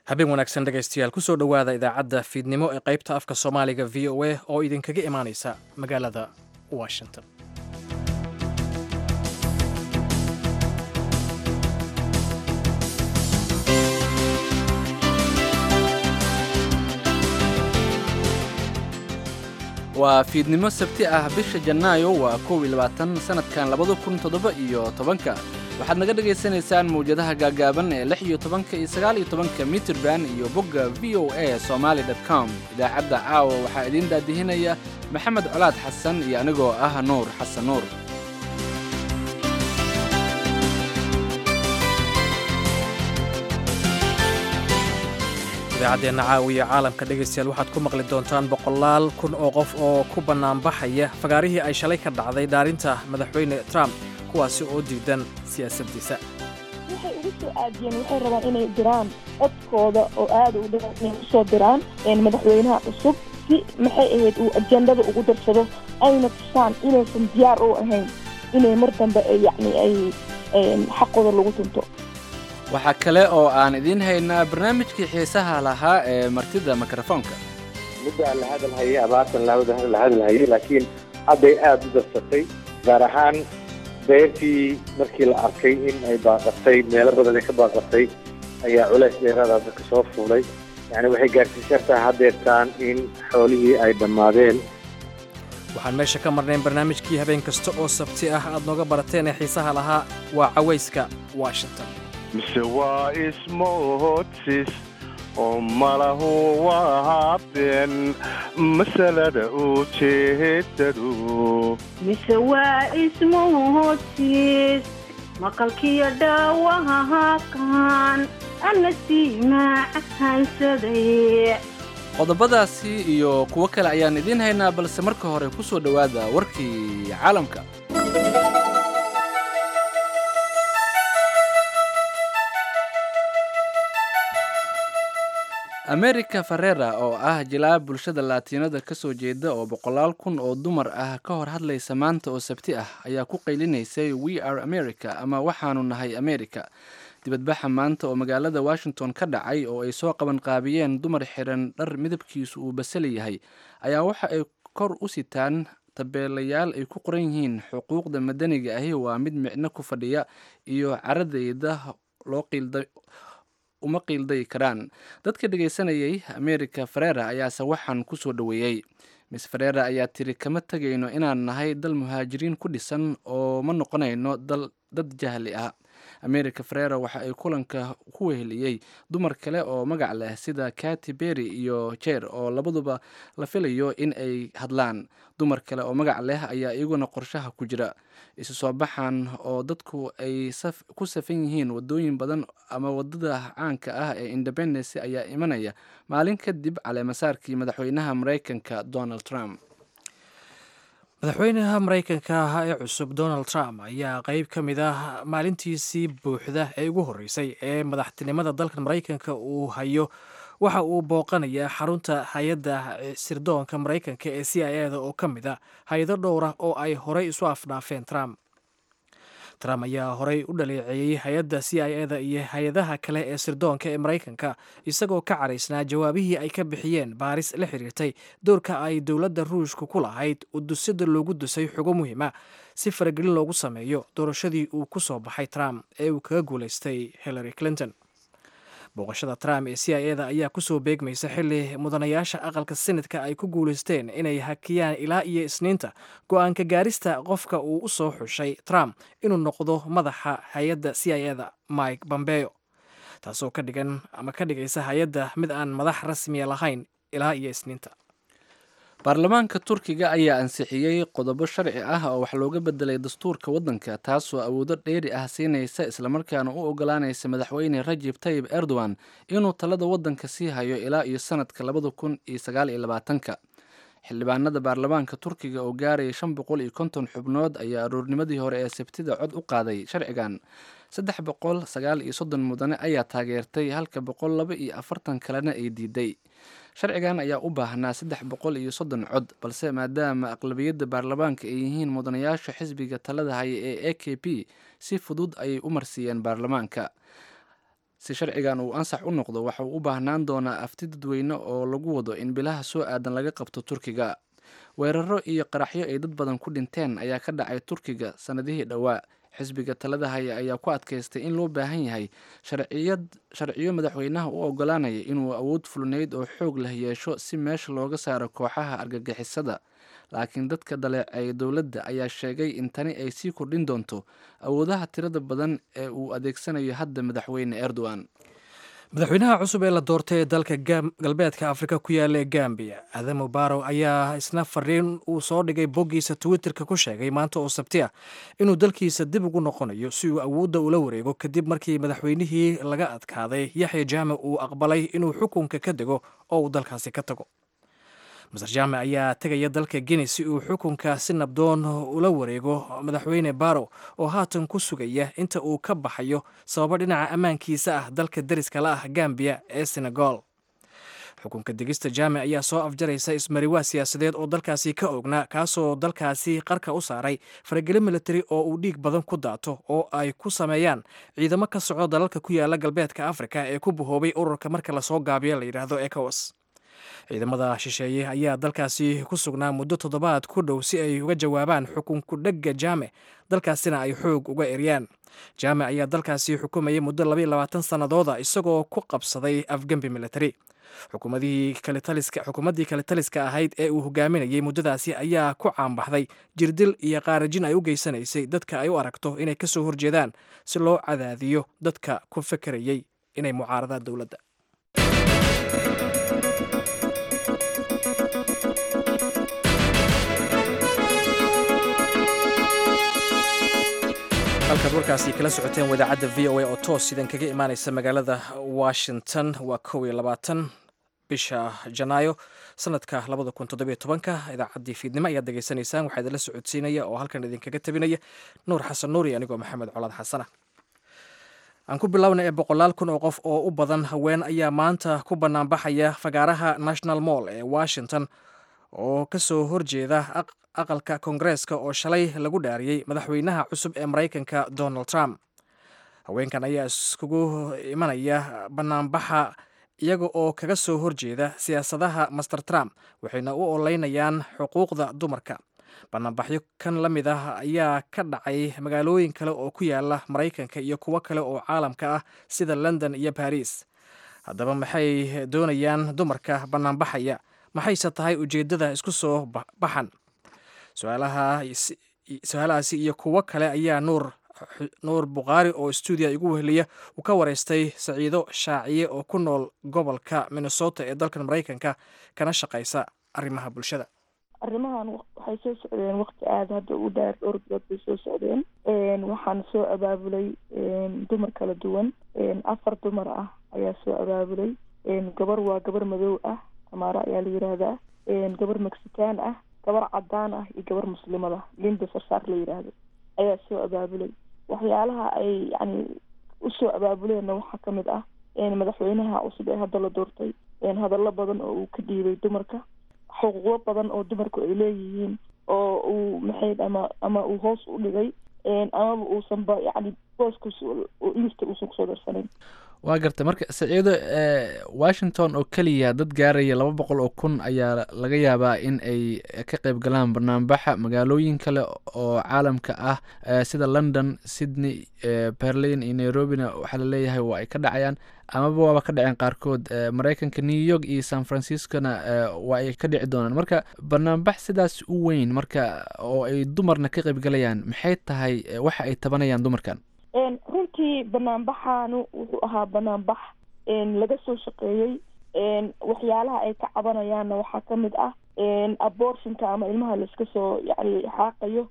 habeen wanaagsan dhegaystayaal kusoo dhowaada idaacadda fiidnimo ee qaybta afka soomaaliga v o a oo idinkaga imaanaysa magaalada washington waa fiidnimo sabti ah bisha janaayo waa kow iyo labaatan sanadkan labada kun toddoba iyo tobanka waxaad naga dhagaysanaysaan mawjadaha gaagaaban ee lix iyo tobanka iyo sagaal iyo tobanka mitirban iyo bogga v o a somaali dot com idaacadda caawa waxaa idiin daadihinaya maxamed colaad xasan iyo anigoo ah nuur xasan nuur idaacaddeena caawiya caalamka dhegaystayaal waxaad ku maqli doontaan boqolaal kun oo qof oo ku bannaanbaxaya fagaarihii ay shalay ka dhacday dhaarinta madaxweyne trump kuwaasi oo diidan siyaasaddiisa waxay ugu soo aadiyeen waxay rabaan inay diraan codkooda oo aada u dhiran inay usoo diraan madaxweynaha cusub si maxay ahayd uu ajendada ugu darsado ayna tusaan inaysan diyaar u ahayn inay mar dambe yacni ay xaqooda lagu tunto waxaa kale oo aan idiin haynaa barnaamijkii xiisaha lahaa ee martida mikrofoonka middaa la hadalhayay abaartan la hadalhayay laakiin hadday aada u darsatay gaar ahaan beertii markii la arkay in ay baaqatay meelo badan ay ka baaqatay ayaa culays dheeraada dadka soo fuulay yacni waxay gaarsiisartaa haddeertaan in xoolihii ay dhammaadeen waxaan meesha ka marnayn barnaamijkii habeen kasta oo sabti ah aad nooga barateen ee xiisaha lahaa waa cawayska washington mise waa ismoodsis oo malahu waa been masalada ujeedadu mise waa ismoodsis maqalkiyo dhaawahakan ana sii macahansaday qodobadaasi iyo kuwo kale ayaan idiin haynaa balse marka hore ku soo dhowaada warkii caalamka america farera oo ah jilaa bulshada laatiinada ka soo jeeda oo boqolaal kun oo dumar ah ka hor hadlaysa maanta oo sabti ah ayaa ku qaylinaysay we are america ama waxaanu nahay america dibadbaxa maanta oo magaalada washington ka dhacay oo ay soo qaban qaabiyeen dumar xiran dhar midabkiisu uu basali yahay ayaa waxa ay kor u sitaan tabeelayaal ay ku qoran yihiin xuquuqda madaniga ahi waa mid micno ku fadhiya iyo caradeyda loo qiilda uma qiilday karaan dadka dhegaysanayay america farera ayaase waxaan ku soo dhoweeyey miss farera ayaa tiri kama tegayno inaan nahay dal muhaajiriin ku dhisan oo ma noqonayno dal dad jahli ah america farera waxa ay kulanka ku weheliyey dumar kale oo magac leh sida kati berry iyo jer oo labaduba la filayo in ay hadlaan dumar kale oo magac leh ayaa iyaguna qorshaha ku jira isu soo baxan oo dadku ay ku safan yihiin wadooyin badan ama wadada caanka ah ee independence ayaa imanaya maalin kadib caleemasaarkii madaxweynaha mareykanka donald trump madaxweynaha maraykanka ahaa ee cusub donald trump ayaa qeyb ka mid ah maalintiisii buuxda ee ugu horreysay ee madaxtinimada dalkan maraykanka uu hayo waxa uu booqanayaa xarunta hay-adda sirdoonka maraykanka ee c i eda oo ka mid a hay-ado dhowra oo ay horey isu afdhaafeen trump trump ayaa horey u dhaleeceeyey hay-adda c i eda iyo hay-adaha kale ee sirdoonka ee maraykanka isagoo ka caraysnaa jawaabihii ay ka bixiyeen baaris la xiriirtay doorka ay dowladda ruushka ku lahayd udusida loogu dusay xugo muhiima si faragelin loogu sameeyo doorashadii uu ku soo baxay trump ee uu kaga guulaystay hillary clinton booqashada trump ee c i eda ayaa kusoo beegmaysa xili mudanayaasha aqalka senatka ay ku guulaysteen inay hakiyaan ilaa iyo isniinta go-aanka gaarista qofka uu u soo xushay trump inuu noqdo madaxa hay-adda c i eda mike bombeo taasoo ka dhigan ama ka dhigaysa hay-adda mid aan madax rasmiya lahayn ilaa iyo isniinta baarlamaanka turkiga ayaa ansixiyey qodobo sharci ah oo wax looga bedelay dastuurka waddanka taasoo awoodo dheeri ah siinaysa islamarkaana u ogolaanaysa madaxweyne rajib tayib erdogan inuu talada waddanka sii hayo ilaa iyo sanadka labada kun iyo sagaal iyo labaatanka xildhibaanada baarlamaanka turkiga oo gaaraya shan boqol iyo konton xubnood ayaa aroornimadii hore ee sabtida cod u qaaday sharcigan saddex boqol sagaal iyo soddon mudane ayaa taageertay halka boqol laba iyo afartan kalena ay diiday sharcigan ayaa u baahnaa saddex boqol iyo soddon cod balse maadaama aqlabiyadda baarlamaanka ay yihiin mudanayaasha xisbiga talada haya ee a k p si fudud ayay u marsiiyeen baarlamaanka si sharcigan uu ansax u noqdo waxa uu u baahnaan doonaa afti dadweyne oo lagu wado in bilaha soo aadan laga qabto turkiga weeraro iyo qaraxyo ay dad badan ku dhinteen ayaa ka dhacay turkiga sannadihii dhowaa xisbiga talada haya ayaa ku adkaystay in loo baahan yahay sharciyad sharciyo madaxweynaha u ogolaanaya inuu awood fulneyd oo xoog leh yeesho si meesha looga saaro kooxaha argagixisada laakiin dadka dhaleeceeya dowladda ayaa sheegay in tani ay sii kordhin doonto awoodaha tirada badan ee uu adeegsanayo hadda madaxweyne erdogan madaxweynaha cusub ee la doortay ee dalka galbeedka afrika ku yaala ee gambiya adamu barow ayaa isna fariin uu soo dhigay boggiisa twitterka ku sheegay maanta oo sabti ah inuu dalkiisa dib ugu noqonayo si uu awoodda ula wareego kadib markii madaxweynihii laga adkaaday yaxya jaamac uu aqbalay inuu xukunka ka dego oo uu dalkaasi ka tago master jaamac ayaa tegaya dalka guinea si uu xukunka si nabdoon ula wareego madaxweyne barow oo haatan ku sugaya inta uu ka baxayo sababo dhinaca ammaankiisa ah dalka deriska la ah gambiya ee senegal xukunka degista jaamac ayaa soo afjaraysa ismariwaa siyaasadeed oo dalkaasi ka oognaa kaasoo dalkaasi qarka u saaray faragelo militari oo uu dhiig badan ku daato oo ay ku sameeyaan ciidamo ka socdo dalalka ku yaala galbeedka afrika ee ku bahoobay ururka marka lasoo gaabiyo la yidhaahdo ecowas ciidamada shisheeye ayaa dalkaasi ku sugnaa muddo toddobaad ku dhow si ay uga jawaabaan xukunku dhegga jaame dalkaasina ay xoog uga eryaan jaame ayaa dalkaasi xukumayay muddo labaiyo labaatan sannadooda isagoo ku qabsaday afgembi militari xukuumadii kale taliska ahayd ee uu hogaaminayay muddadaasi ayaa ku caanbaxday jirdil iyo qaarajin ay u geysanaysay dadka ay u aragto inay kasoo horjeedaan si loo cadaadiyo dadka ku fekerayay inay mucaaradaan dowladda halkaad warkaasi kala socoteen wadaacadda v o a oo toos idan kaga imaaneysa magaalada washington waa kow iyo labaatan bisha janaayo sanadka labada kun toddobiyo tobanka idaacaddii fiidnimo ayaad degeysanaysaan waxaa idinla socodsiinaya oo halkan idinkaga tabinaya nuur xasan nuuri anigoo maxamed colaad xasana aan ku bilowna ee boqolaal kun oo qof oo u badan haween ayaa maanta ku banaanbaxaya fagaaraha national mall ee washington oo kasoo horjeeda aqalka koongareeska oo shalay lagu dhaariyey madaxweynaha cusub ee maraykanka donald trump haweenkan ayaa iskugu imanaya banaanbaxa iyaga oo kaga soo horjeeda siyaasadaha master trump waxayna u oleynayaan xuquuqda dumarka banaanbaxyo kan la mid ah ayaa ka dhacay magaalooyin kale oo ku yaala maraykanka iyo kuwo kale oo caalamka ah sida london iyo baris haddaba maxay doonayaan dumarka banaanbaxaya maxayse tahay ujeeddada isku soo baxan su-aalahaasi iyo kuwo kale ayaa nuur nuur bukhaari oo stuudiya igu weheliya uu ka wareystay saciido shaaciye oo ku nool gobolka minnesota ee dalkan maraykanka kana shaqaysa arrimaha bulshada arrimahan waxay soo socdeen waqti aada hadda u dheer dhowr bilood bay soo socdeen waxaana soo abaabulay dumar kala duwan afar dumar ah ayaa soo abaabulay gabar waa gabar madow ah tamaara ayaa la yiraahdaa gabar mexican ah gabar cadaan ah iyo gabar muslimada linda sarsaar la yiraahdo ayaa soo abaabulay waxyaalaha ay yani usoo abaabuleenna waxaa kamid ah madaxweynaha cusub ee hadda la doortay hadallo badan oo uu ka dhiibay dumarka xuquuqo badan oo dumarku ay leeyihiin oo uu maxay ama ama uu hoos u dhigay amaba uusanba yani booskas lista uusan kusoo darsanayn waa garta marka saciido washington oo keliya dad gaaraya laba boqol oo kun ayaa laga yaabaa in ay ka qeyb galaan banaanbaxa magaalooyin kale oo caalamka ah sida london sydney berlin iyo nairobina waxaa laleeyahay waa ay ka dhacayaan amaba waaba ka dhaceen qaarkood maraykanka new york iyo san franciscona waa ay ka dhici doonaan marka banaanbax sidaas u weyn marka oo ay dumarna ka qeyb galayaan maxay tahay waxa ay tabanayaan dumarkan runtii banaanbaxaanu wuxuu ahaa banaanbax laga soo shaqeeyey waxyaalaha ay ka cabanayaanna waxaa kamid ah abortionka ama ilmaha laiska soo yani xaaqayo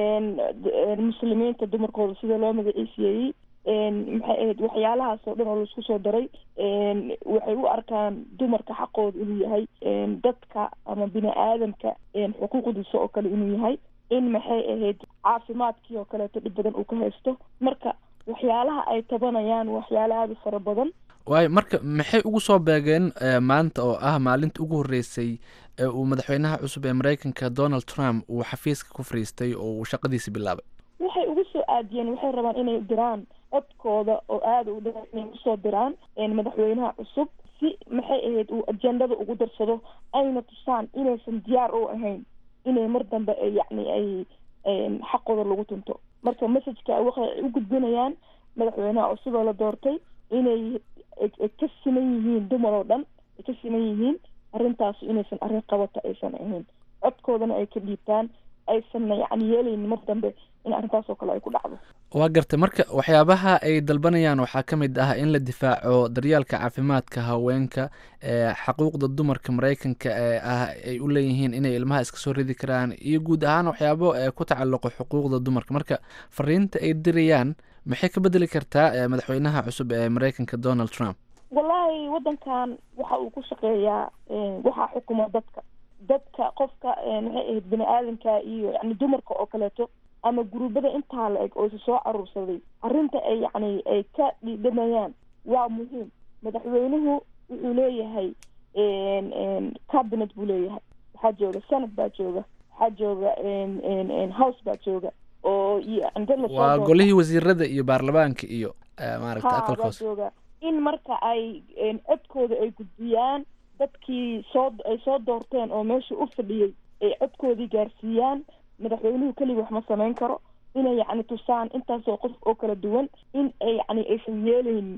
muslimiinta dumarkooda sida loo magaciisiyeeyey maxay ahayd waxyaalahaas oo dhan oo laisku soo daray waxay u arkaan dumarka xaqooda inuu yahay dadka ama bini aadamka xuquuqdiisa oo kale inuu yahay in maxay ahayd caafimaadkii oo kaleeto dhib badan uu ka haysto marka waxyaalaha ay tabanayaan waxyaala aada u fara badan waayo marka maxay ugu soo beegeen maanta oo ah maalinta ugu horreysay ee uu madaxweynaha cusub ee maraykanka donald trump uu xafiiska ku fariistay oo uu shaqadiisa bilaabay waxay ugu soo aadiyeen waxay rabaan inay diraan codkooda oo aada u dheer inay usoo diraan madaxweynaha cusub si maxay ahayd uu ajendada ugu darsado ayna tusaan inaysan diyaar u ahayn inay mar dambe yacni ay xaqooda lagu tunto marka messageka waxay u gudbinayaan madaxweynaha cusub oo la doortay inay ka siman yihiin dumar oo dhan ay ka siman yihiin arrintaas inaysan arrin qabata aysan ahayn codkoodana ay ka dhiibtaan aysanna yacni yeelaynin mar dambe in arrintaas oo kale ay ku dhacdo waa gartay marka waxyaabaha ay dalbanayaan waxaa ka mid ah in la difaaco daryaalka caafimaadka haweenka ee xaquuqda dumarka maraykanka ee ah ay u leeyihiin inay ilmaha iska soo ridi karaan iyo guud ahaan waxyaabo ee ku tacalluqo xuquuqda dumarka marka fariinta ay dirayaan maxay ka bedeli kartaa madaxweynaha cusub ee maraykanka donald trump wallaahi waddankan waxa uu ku shaqeeyaa waxaa xukuma dadka dadka qofka maxay ahayd bini aadamka iyo yani dumarka oo kaleeto ama guruubada intaa la eg oo isa soo caruursaday arrinta ay yacni ay ka dhidhamayaan waa muhiim madaxweynuhu wuxuu leeyahay cabinet buu leeyahay waxaa jooga senate baa jooga waxaa jooga house baa jooga oo waa golihii wasiirada iyo baarlamaanka iyo maaragta aqalka baa hoose jooga in marka ay codkooda ay gudbiyaan dadkii soo ay soo doorteen oo meesha u fadhiyey ay codkoodii gaarsiiyaan madaxweynuhu keliga wax ma samayn karo inay yacni tusaan intaasoo qof oo kala duwan in ay yacni aysan yeelaynin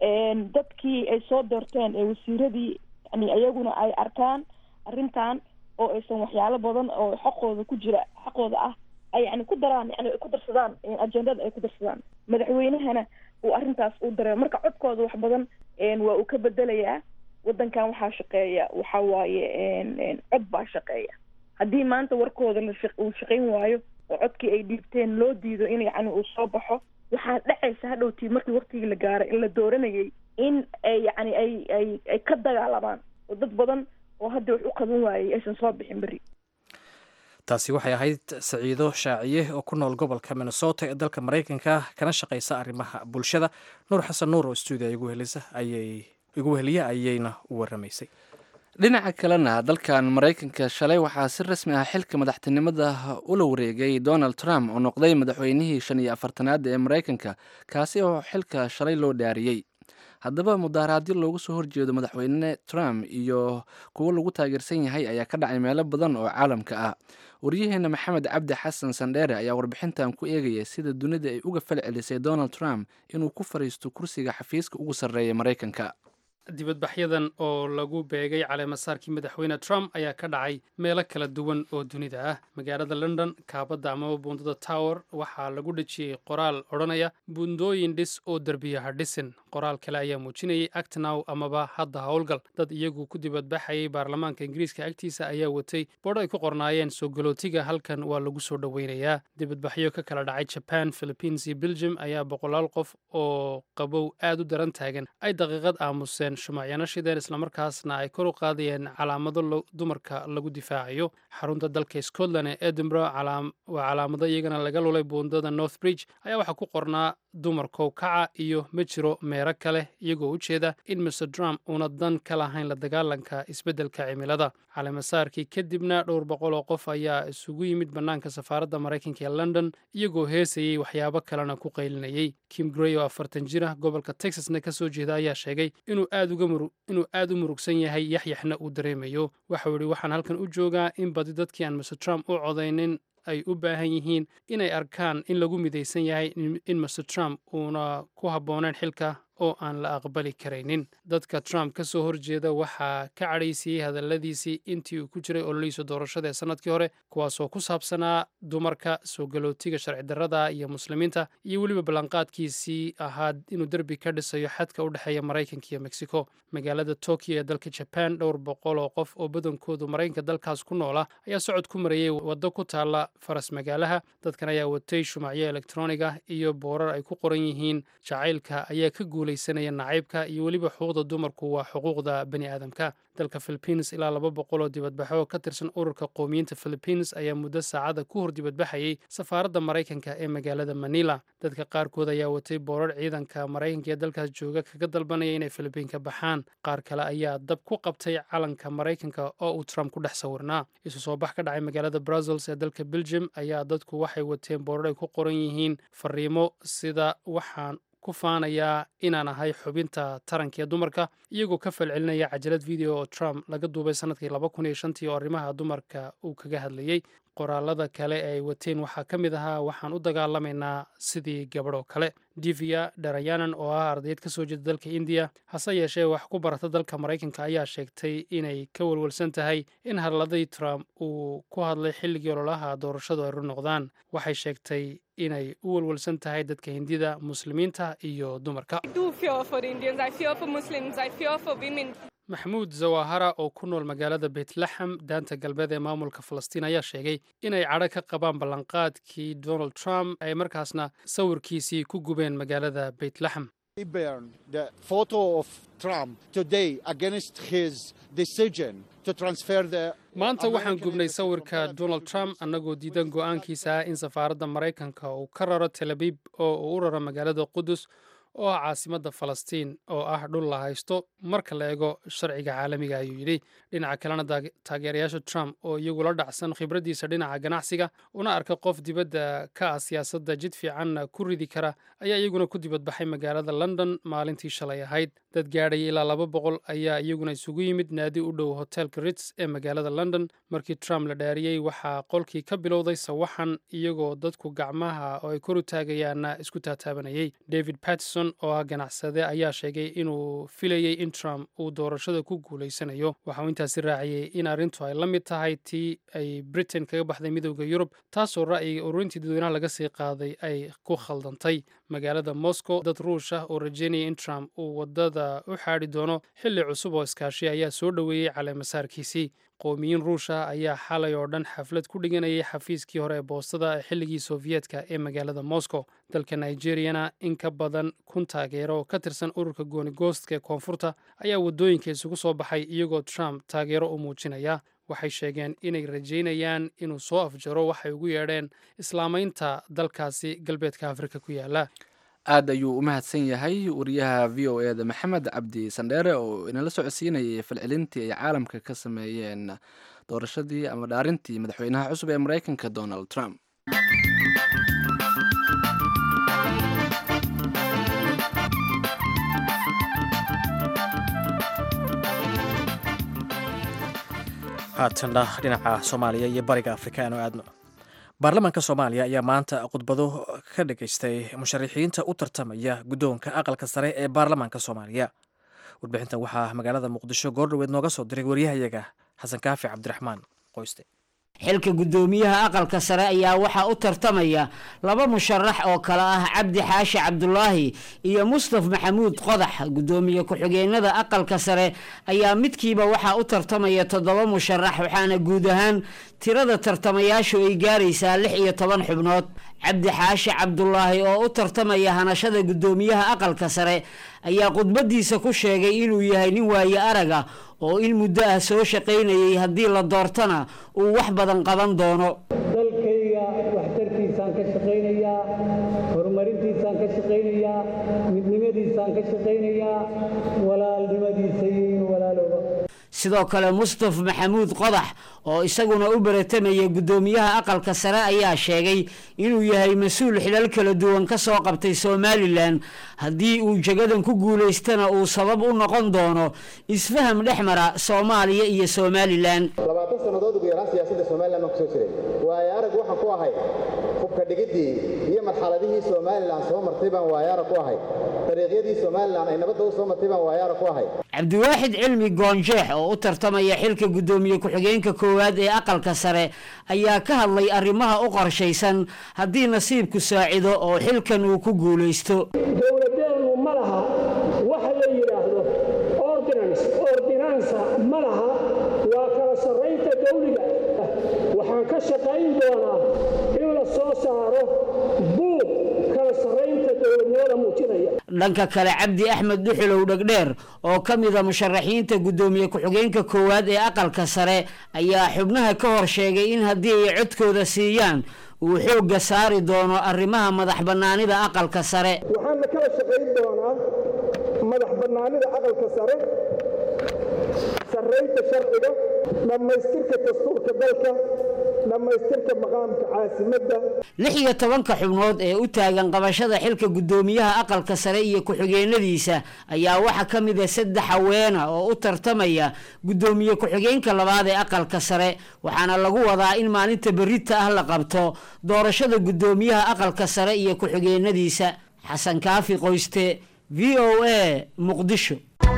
dadkii ay soo doorteen ee wasiiradii yani iyaguna ay arkaan arrintan oo aysan waxyaalo badan oo xaqooda ku jira xaqooda ah ay yani ku daraan yani ay ku darsadaan ajendada ay ku darsadaan madaxweynahana uu arrintaas u dareemo marka codkooda wax badan waa uu ka bedelayaa waddankan waxaa shaqeeya waxa waaye cod baa shaqeeya haddii maanta warkooda la uu shaqayn waayo oo codkii ay dhiibteen loo diido in yacni uu soo baxo waxaa dhacaysa hadhowtii markii waktigii la gaaray in la dooranayay in ay yacni ay ay ay ka dagaalamaan oo dad badan oo hadda wax u qaban waayey aysan soo bixin berri taasi waxay ahayd saciido shaaciye oo ku nool gobolka minnesota ee dalka maraykanka kana shaqaysa arrimaha bulshada nuur xasan nuur oo stuudia igu helisa ayay igu weheliya ayayna u waramaysay dhinaca kalena dalkan maraykanka shalay waxaa si rasmi ah xilka madaxtinimada ula wareegay donald trump oo noqday madaxweynihii shan iyo afartanaad ee maraykanka kaasi oo xilka shalay loo dhaariyey haddaba mudaaraadyo loogu soo horjeedo madaxweyne trump iyo kuwo lagu taageersan yahay ayaa ka dhacay meelo badan oo caalamka ah waryaheena maxamed cabdi xasan sandheere ayaa warbixintan ku eegaya sida dunida ay uga fal celisay donald trump inuu ku fariisto kursiga xafiiska ugu sarreeya maraykanka dibadbaxyadan oo lagu beegay caleemasaarkii madaxweyne trump ayaa ka dhacay meelo kala duwan oo dunida ah magaalada london kaabadda amaba buundada tower waxaa lagu dhejiyey qoraal odhanaya buundooyin dhis oo derbiya ha dhisin qoraal kale ayaa muujinayay actnow amaba hadda howlgal dad iyagu ku dibadbaxayay baarlamaanka ingiriiska agtiisa ayaa watay bodh ay ku qornaayeen soo galootiga halkan waa lagu soo dhoweynayaa dibadbaxyo ka kala dhacay jaban philippines iyo belgium ayaa boqolaal qof oo qabow aad u daran taagan ay daqiiqad aamuseen shumacyana shideen islamarkaasna ay kor u qaadayeen calaamado dumarka lagu difaacayo xarunta dalka scotland ee edinburgh waa calaamado iyagana laga lulay buundada north bridge ayaa waxaa ku qornaa dumarkow kaca iyo ma jiro meero kale iyagoo u jeeda in mr trump uuna dan ka lahayn la dagaalanka isbeddelka cimilada caleemasaarkii kadibna dhowr boqol oo qof ayaa isugu yimid bannaanka safaaradda maraykanka ee london iyagoo heesayey waxyaabo kalena ku qaylinayey kim grey oo afartan jir ah gobolka texasna ka soo jeeda ayaa sheegay inuu aad u murugsan yahay yaxyaxna uu dareemayo waxau yidhi waxaan halkan u joogaa in badi dadkii aan mr trump u codaynin ay u baahan yihiin inay arkaan in lagu midaysan yahay in mr trump uuna ku habboonayn xilka oo aan la aqbali karaynin dadka trump ka soo horjeeda waxaa ka cadhaysiiyey hadalladiisii intii uu ku jiray ololihiisa doorashada ee sannadkii hore kuwaasoo ku saabsanaa dumarka soo galootiga sharci darrada iyo muslimiinta iyo weliba ballanqaadkiisii ahaa inuu derbi ka dhisayo xadka u dhexeeya maraykanka iyo mexico magaalada tokyo ee dalka jaban dhowr boqol oo qof oo badankoodu maraykanka dalkaas ku noola ayaa socod ku marayey waddo ku taalla faras magaalaha dadkan ayaa watay shumacyo elektroniga iyo boorar ay ku qoran yihiin jacaylka ayaa ka guulay nacaybka iyo weliba xuquuqda dumarku waa xuquuqda bani aadamka dalka philippines ilaa laba boqol oo dibadbaxo oo ka tirsan ururka qowmiyiinta philippines ayaa muddo saacada ku hor dibadbaxayay safaaradda maraykanka ee magaalada manila dadka qaarkood ayaa watay boorar ciidanka maraykanka ee dalkaas jooga kaga dalbanaya inay filibiinka baxaan qaar kale ayaa dab ku qabtay calanka maraykanka oo uu trump ku dhex sawirnaa isu soo bax ka dhacay magaalada brussels ee dalka belgium ayaa dadku waxay wateen boorar ay ku qoran yihiin fariimo sida waxaan ku faanayaa inaan ahay xubinta taranka ee dumarka iyagoo ka falcelinaya cajalad video oo trump laga duubay sanadkii laba kun iyo shantii oo arrimaha dumarka uu kaga hadlayey qoraalada kale ee ay wateen waxaa ka mid ahaa waxaan u dagaalamaynaa sidii gabadhoo kale divia dharayanan oo ah ardayd ka soo jeeda dalka indiya hase yeeshee wax ku barata dalka maraykanka ayaa sheegtay inay ka walwalsan tahay in hadladii trump uu ku hadlay xilligii ololaha doorashadu ay ru noqdaan waxay sheegtay inay u walwalsan tahay dadka hindida muslimiinta iyo dumarka maxamuud zawahara oo ku nool magaalada beytlaxam daanta galbeed ee maamulka falastiin ayaa sheegay inay cadho ka qabaan ballanqaadkii donald trump ay markaasna sawirkiisii ku gubeen magaalada beytlaxam maanta waxaan gubnay sawirka donald trump annagoo diidan go'aankiisa ah in safaaradda maraykanka uu ka raro tel abib oo uu u raro magaalada qudus oo ah caasimadda falastiin oo ah dhul la haysto marka la eego sharciga caalamiga ayuu yidhi dhinaca kalena taageerayaasha trump oo iyagu la dhacsan khibraddiisa dhinaca ganacsiga una arka qof dibadda ka ah siyaasadda jid fiicanna ku ridi kara ayaa iyaguna ku dibadbaxay magaalada london maalintii shalay ahayd dad gaadhaya ilaa laba boqol ayaa iyaguna isugu yimid naadi u dhow hotelka rits ee magaalada london markii trump la dhaariyey waxaa qolkii ka bilowday sawaxan iyagoo dadku gacmaha oo ay kor u taagayaanna isku taataabanayay david patterson oo ah ganacsade ayaa sheegay inuu filayey in trump uu doorashada ku guulaysanayo waxauu intaasi raaciyey in arrintu ay la mid tahay tii ay britain kaga baxday midowda yurub taasoo ra'yiga ururintii dadweynaha laga sii qaaday ay ku khaldantay magaalada moscow dad ruush ah oo rajeynaya in trump uu wadada u xaadhi doono xilli cusub oo iskaashi ayaa soo dhoweeyey caleemasaarkiisii qowmiyiin ruusha ayaa xalay oo dhan xaflad ku dhiganayay xafiiskii hore ee boostada ee xilligii sofiyeetka ee magaalada moscow dalka nigeriyana in ka badan kun taageero oo ka tirsan ururka goonigoostka ee koonfurta ayaa waddooyinka isugu soo baxay iyagoo trump taageero u muujinaya waxay sheegeen inay rajaynayaan inuu soo afjaro waxay ugu yeedheen islaamaynta dalkaasi galbeedka afrika ku yaala aad ayuu u mahadsan yahay wariyaha v o e da maxamed cabdi sandheere oo inala socodsiinayay falcelintii ay caalamka ka sameeyeen doorashadii ama dhaarintii madaxweynaha cusub ee maraykanka donald trump haatanna dhinaca soomaaliya iyo bariga afrika aanu aadno baarlamaanka soomaaliya ayaa maanta khudbado ka dhageystay musharaxiinta u tartamaya guddoonka aqalka sare ee baarlamaanka soomaaliya warbixintan waxaa magaalada muqdisho goordhoweed nooga soo diray waryahayaga xasan kaafi cabdiraxmaan qoyste xilka guddoomiyaha aqalka sare ayaa waxaa u tartamaya laba musharax oo kale ah cabdi xaashi cabdulaahi iyo mustaf maxamuud qodax guddoomiye ku-xigeenada aqalka sare ayaa midkiiba waxaa u tartamaya toddoba musharax waxaana guud ahaan tirada tartamayaashu ay gaaraysaa lix iyo toban xubnood cabdi xaashi cabdulaahi oo u tartamaya hanashada guddoomiyaha aqalka sare ayaa khudbadiisa ku sheegay inuu yahay nin waaye araga oo in muddo ah soo shaqaynayay haddii la doortana uu wax badan qaban doono dalkayga waxtarkiisaan ka shaqaynayaa horumarintiisaan ka shaqaynayaa midnimadiisaan ka shaqaynayaa walaalnimadiisa iyo in walaalooba sidoo kale mustaf maxamuud qodax oo isaguna u baratamaya guddoomiyaha aqalka sare ayaa sheegay inuu yahay mas-uul xilal kala duwan ka soo qabtay somalilan haddii uu jagadan ku guulaystana uu sabab u noqon doono isfaham dhex mara soomaaliya iyo somalilan labaatan sannadood ugu yaraan siyaasadda somalilan baan kusoo jiray waayo arag waxaan ku ahay hubka dhigiddii iyo marxaladihii somalilan soo martay baan waayaara ku ahay dariiqyadii somalilan ay nabadda u soo martay baan waayaara ku ahay cabdiwaaxid cilmi goonjeex oo u tartamaya xilka guddoomiye ku-xigeenka koowaad ee aqalka sare ayaa ka hadlay arrimaha u qorshaysan haddii nasiibku saacido oo xilkan uu ku guulaysto dowladeennu ma laha waxa la yidhaahdo ordinance ordinansa ma laha waa kala sarraynta dawliga waxaan ka shaqayn doonaa in la soo saaro buug kala sarraynta dowladnimada muujinaya dhanka kale cabdi axmed dhuxulow dhegdheer oo ka mida musharaxiinta guddoomiye ku-xigeenka koowaad ee aqalka sare ayaa xubnaha ka hor sheegay in haddii ay codkooda siiyaan uu xoogga saari doono arrimaha madax bannaanida aqalka sare waxaana kala shaqayn doonaa madax bannaanida aqalka sare sarraynta sharciga dhammaystirka dastuurka dalka dhammaystirka maqaamka caasimadda lix iyo tobanka xubnood ee u taagan qabashada xilka guddoomiyaha aqalka sare iyo ku-xigeenadiisa ayaa waxaa ka mid a saddex haweena oo u tartamaya guddoomiye ku-xigeenka labaad ee aqalka sare waxaana lagu wadaa in maalinta berita ah la qabto doorashada guddoomiyaha aqalka sare iyo ku-xigeenadiisa xasan kaafi qoyste v o a muqdisho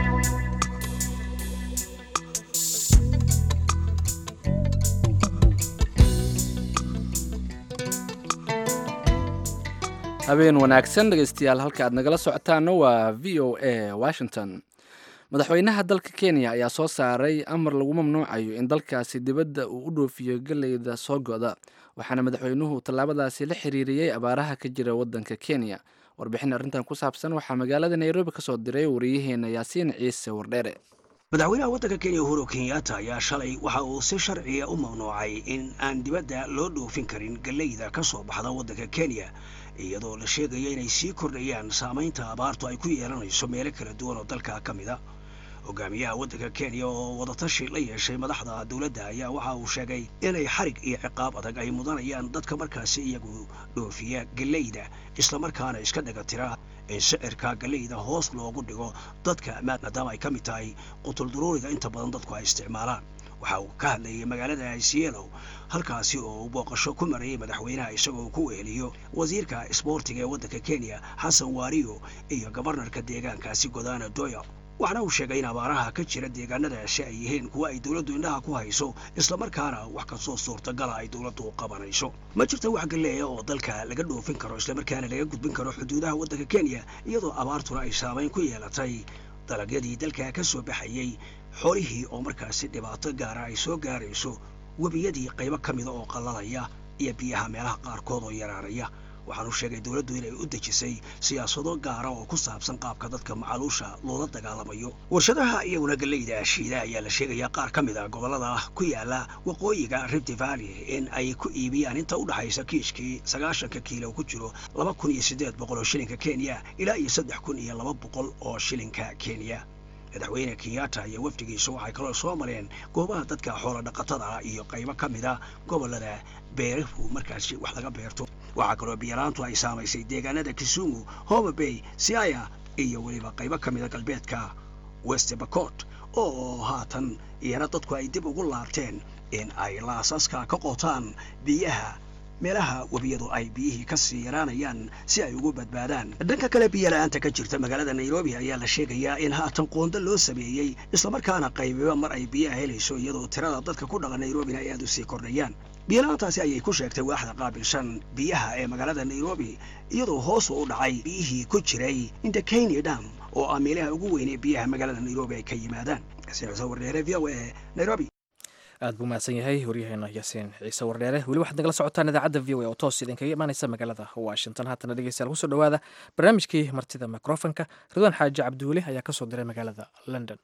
habeen wanaagsan dhegeystayaal halka aad nagala socotaana waa v o a washington madaxweynaha dalka kenya ayaa soo saaray amar lagu mamnuucayo in dalkaasi dibadda uu u dhoofiyo galeyda soo goda waxaana madaxweynuhu tallaabadaasi la xiriiriyey abaaraha ka jira waddanka kenya warbixin arrintan ku saabsan waxaa magaalada nairobi ka soo diray wariyaheena yaasiin ciise wardheere madaxweynaha waddanka kenya uhuru kenyatta ayaa shalay waxa uu si sharciya u mamnuucay in aan dibadda loo dhoofin karin galeyda ka soo baxda waddanka kenya iyadoo la sheegaya inay sii kordhayaan saamaynta abaartu ay ku yeelanayso meelo kala duwan oo dalka ka mid a hogaamiyaha waddanka kenya oo wadatashi la yeeshay madaxda dowladda ayaa waxa uu sheegay inay xarig iyo ciqaab adag ay mudanayaan dadka markaasi iyagu dhoofiya galeyda islamarkaana iska dhagatira in sicirka galeyda hoos loogu dhigo dadka maadaama ay ka mid tahay qutulduruuriga inta badan dadku ay isticmaalaan waxa uu ka hadlayay magaalada isielo halkaasi oo uu booqasho ku marayay madaxweynaha isagoo ku weeliyo wasiirka isboortiga ee waddanka kenya xasan waariyo iyo gabarnarka deegaankaasi godana doya waxaana uu sheegay in abaaraha ka jira deegaanadaasi ay yihiin kuwa ay dowladdu indhaha ku hayso islamarkaana wax kastoo suurtagala ay dowladdu qabanayso ma jirta wax galleeya oo dalka laga dhoofin karo islamarkaana laga gudbin karo xuduudaha waddanka kenya iyadoo abaartuna ay saamayn ku yeelatay dalagyadii dalka ka soo baxayey xoolihii oo markaasi dhibaato gaara ay soo gaarayso webiyadii qaybo ka mida oo qallalaya iyo biyaha meelaha qaarkood oo yaraaraya waxaanu sheegay dowladdu inay u dejisay siyaasado gaara oo ku saabsan qaabka dadka macaluusha loola dagaalamayo warshadaha iyaguna galeyda shiida ayaa la sheegayaa qaar ka mid a gobollada ku yaala waqooyiga rift valley in ay ku iibiyaan inta u dhaxaysa kiishkii sagaashanka kiilo ku jiro laba kun iyo siddeed boqol oo shilinka kenya ilaa iyo saddex kun iyo laba boqol oo shilinka kenya madaxweyne kenyatta iyo wafdigiisa waxay kaloo soo mareen goobaha dadka xoola dhaqatada iyo qaybo ka mid a gobollada beerahu markaasi wax laga beerto waxaa kaloo biyaraantu ay saamaysay deegaanada kisumu homa bay siaya iyo weliba qaybo ka mida galbeedka west bacot oo haatan iyana dadku ay dib ugu laabteen in ay laasaska ka qotaan biyaha meelaha webiyadu ay biyihii ka sii yaraanayaan si ay ugu badbaadaan dhanka kale biyala-aanta ka jirta magaalada nairobi ayaa la sheegayaa in haatan qoonda loo sameeyey islamarkaana qaybiba mar ay biyaha helayso iyadoo tirada dadka ku dhaqan nairobina ay aada u sii kordhayaan biyala-aantaasi ayay ku sheegtay waaxda qaabilshan biyaha ee magaalada nairobi iyadoo hoos u dhacay biyihii ku jiray indakenya dam oo ah meelaha ugu weyn ee biyaha magaalada nairobi ay ka yimaadaan wardeere v o e nairobi aad buu mahadsan yahay waryaheena yaasiin ciise wardheere weli waxaad nagala socotaan idaacadda v o a oo toos idinkaga imaaneysa magaalada washington haatana dhegeystayaal kusoo dhowaada barnaamijkii martida microfonka ridwaan xaaji cabdiweli ayaa kasoo diray magaalada london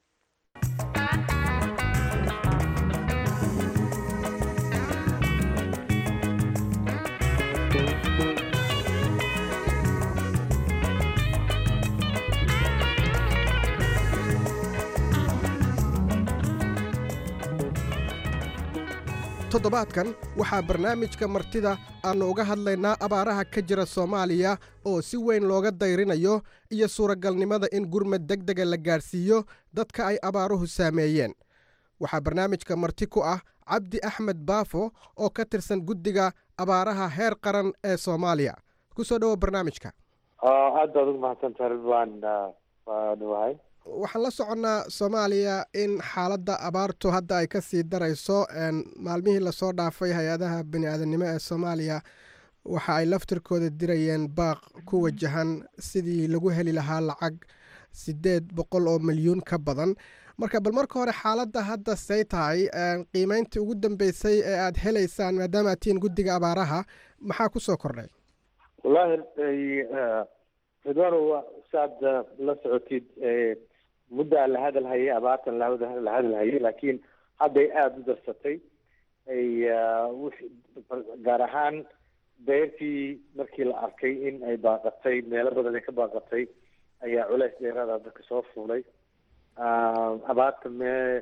toddobaadkan waxaa barnaamijka martida aannu uga hadlaynaa abaaraha ka jira soomaaliya oo si weyn looga dayrinayo iyo suuragalnimada in gurmad deg dega la gaadhsiiyo dadka ay abaaruhu saameeyeen waxaa barnaamijka marti ku ah cabdi axmed baafo oo ka tirsan guddiga abaaraha heer qaran ee soomaaliya ku soo dhowo barnaamijka aad baad ugu mahadsantaha ridwaan waa dhawahay waxaan la soconnaa soomaaliya in xaaladda abaartu hadda ay ka sii darayso maalmihii lasoo dhaafay hay-adaha bani aadamnimo ee soomaaliya waxa ay laftirkooda dirayeen baaq ku wajahan sidii lagu heli lahaa lacag siddeed boqol oo milyuun ka badan marka bal marka hore xaaladda hadda say tahay qiimeyntii ugu dambeysay ee aad helaysaan maadaama aad tihiin guddiga abaaraha maxaa ku soo kordhay wallaahi ridwaan saad la socotid muddaa la hadal hayay abaartan la hadal hayay laakiin hadday aada u darsatay ay gaar ahaan beertii markii la arkay in ay baaqatay meelo badan ay ka baaqatay ayaa culeys dheeraada dadka soo fuulay abaarta me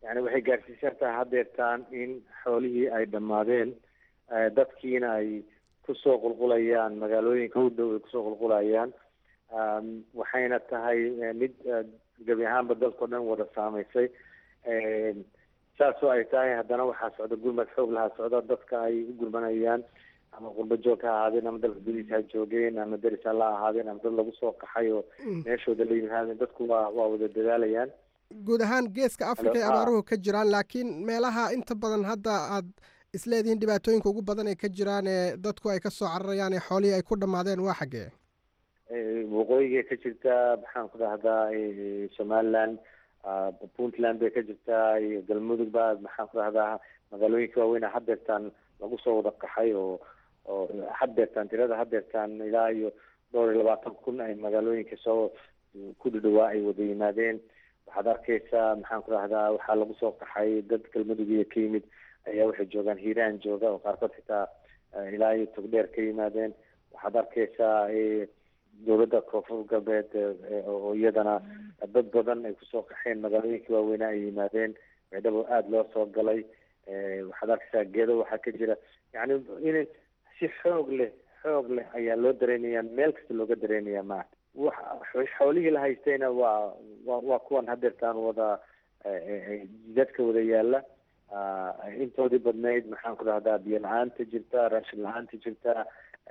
yani waxay gaarsiisan tahay haddeertaan in xoolihii ay dhammaadeen dadkiina ay kusoo qulqulayaan magaalooyinka u dhow ay kusoo qulqulayaan waxayna tahay mid gebi ahaanba dalkao dhan wada saamaysay saasoo ay tahay haddana waxaa socda gurmad xoog lahaa socda dadka ay u gurmanayaan ama qurba joog ha ahaadeen ama dalka gudihiisa ha joogeen ama deris ha la ahaadeen ama dad lagu soo qaxay oo meeshooda la yimaadeen dadku waa waa wada dadaalayaan guud ahaan geeska africa ay abaaruhu ka jiraan laakiin meelaha inta badan hadda aad isleedihiin dhibaatooyinka ugu badan ay ka jiraan ee dadku ay kasoo cararayaan ee xoolihii ay ku dhammaadeen waa xaggee waqooyiga ka jirtaa maxaan ku dhahdaa somaliland puntland bay ka jirtaa iyo galmudug ba maxaan ku dhahdaa magaalooyinka waaweyn hadeertaan lagu soo wada qaxay oo oo hadeertaan tirada hadeertaan ilaa iyo dhowr iyo labaatan kun ay magaalooyinka soo ku dhadhawaa ay wada yimaadeen waxaad arkeysaa maxaan ku dhahdaa waxaa lagu soo qaxay dad galmudug iyo ka yimid ayaa waxay joogaan hiiraan jooga oo qaarkood xitaa ilaa iyo togdheer ka yimaadeen waxaad arkeysaa dowladda koonfur galbeed oo iyadana dad badan ay kusoo qaxeen magaalooyinkii waaweynaa ay yimaadeen baydhabo aada loo soo galay waxaad arkeysaa geedo waxaa ka jira yani in si xoog leh xoog leh ayaa loo dareemaya meel kasta looga dareemaya ma xoolihii la haystayna waa wa waa kuwan hadeertaan wada jidadka wada yaala intoodii badnayd maxaan ku dhahdaa biyo la-aanta jirta raashin la-aanta jirta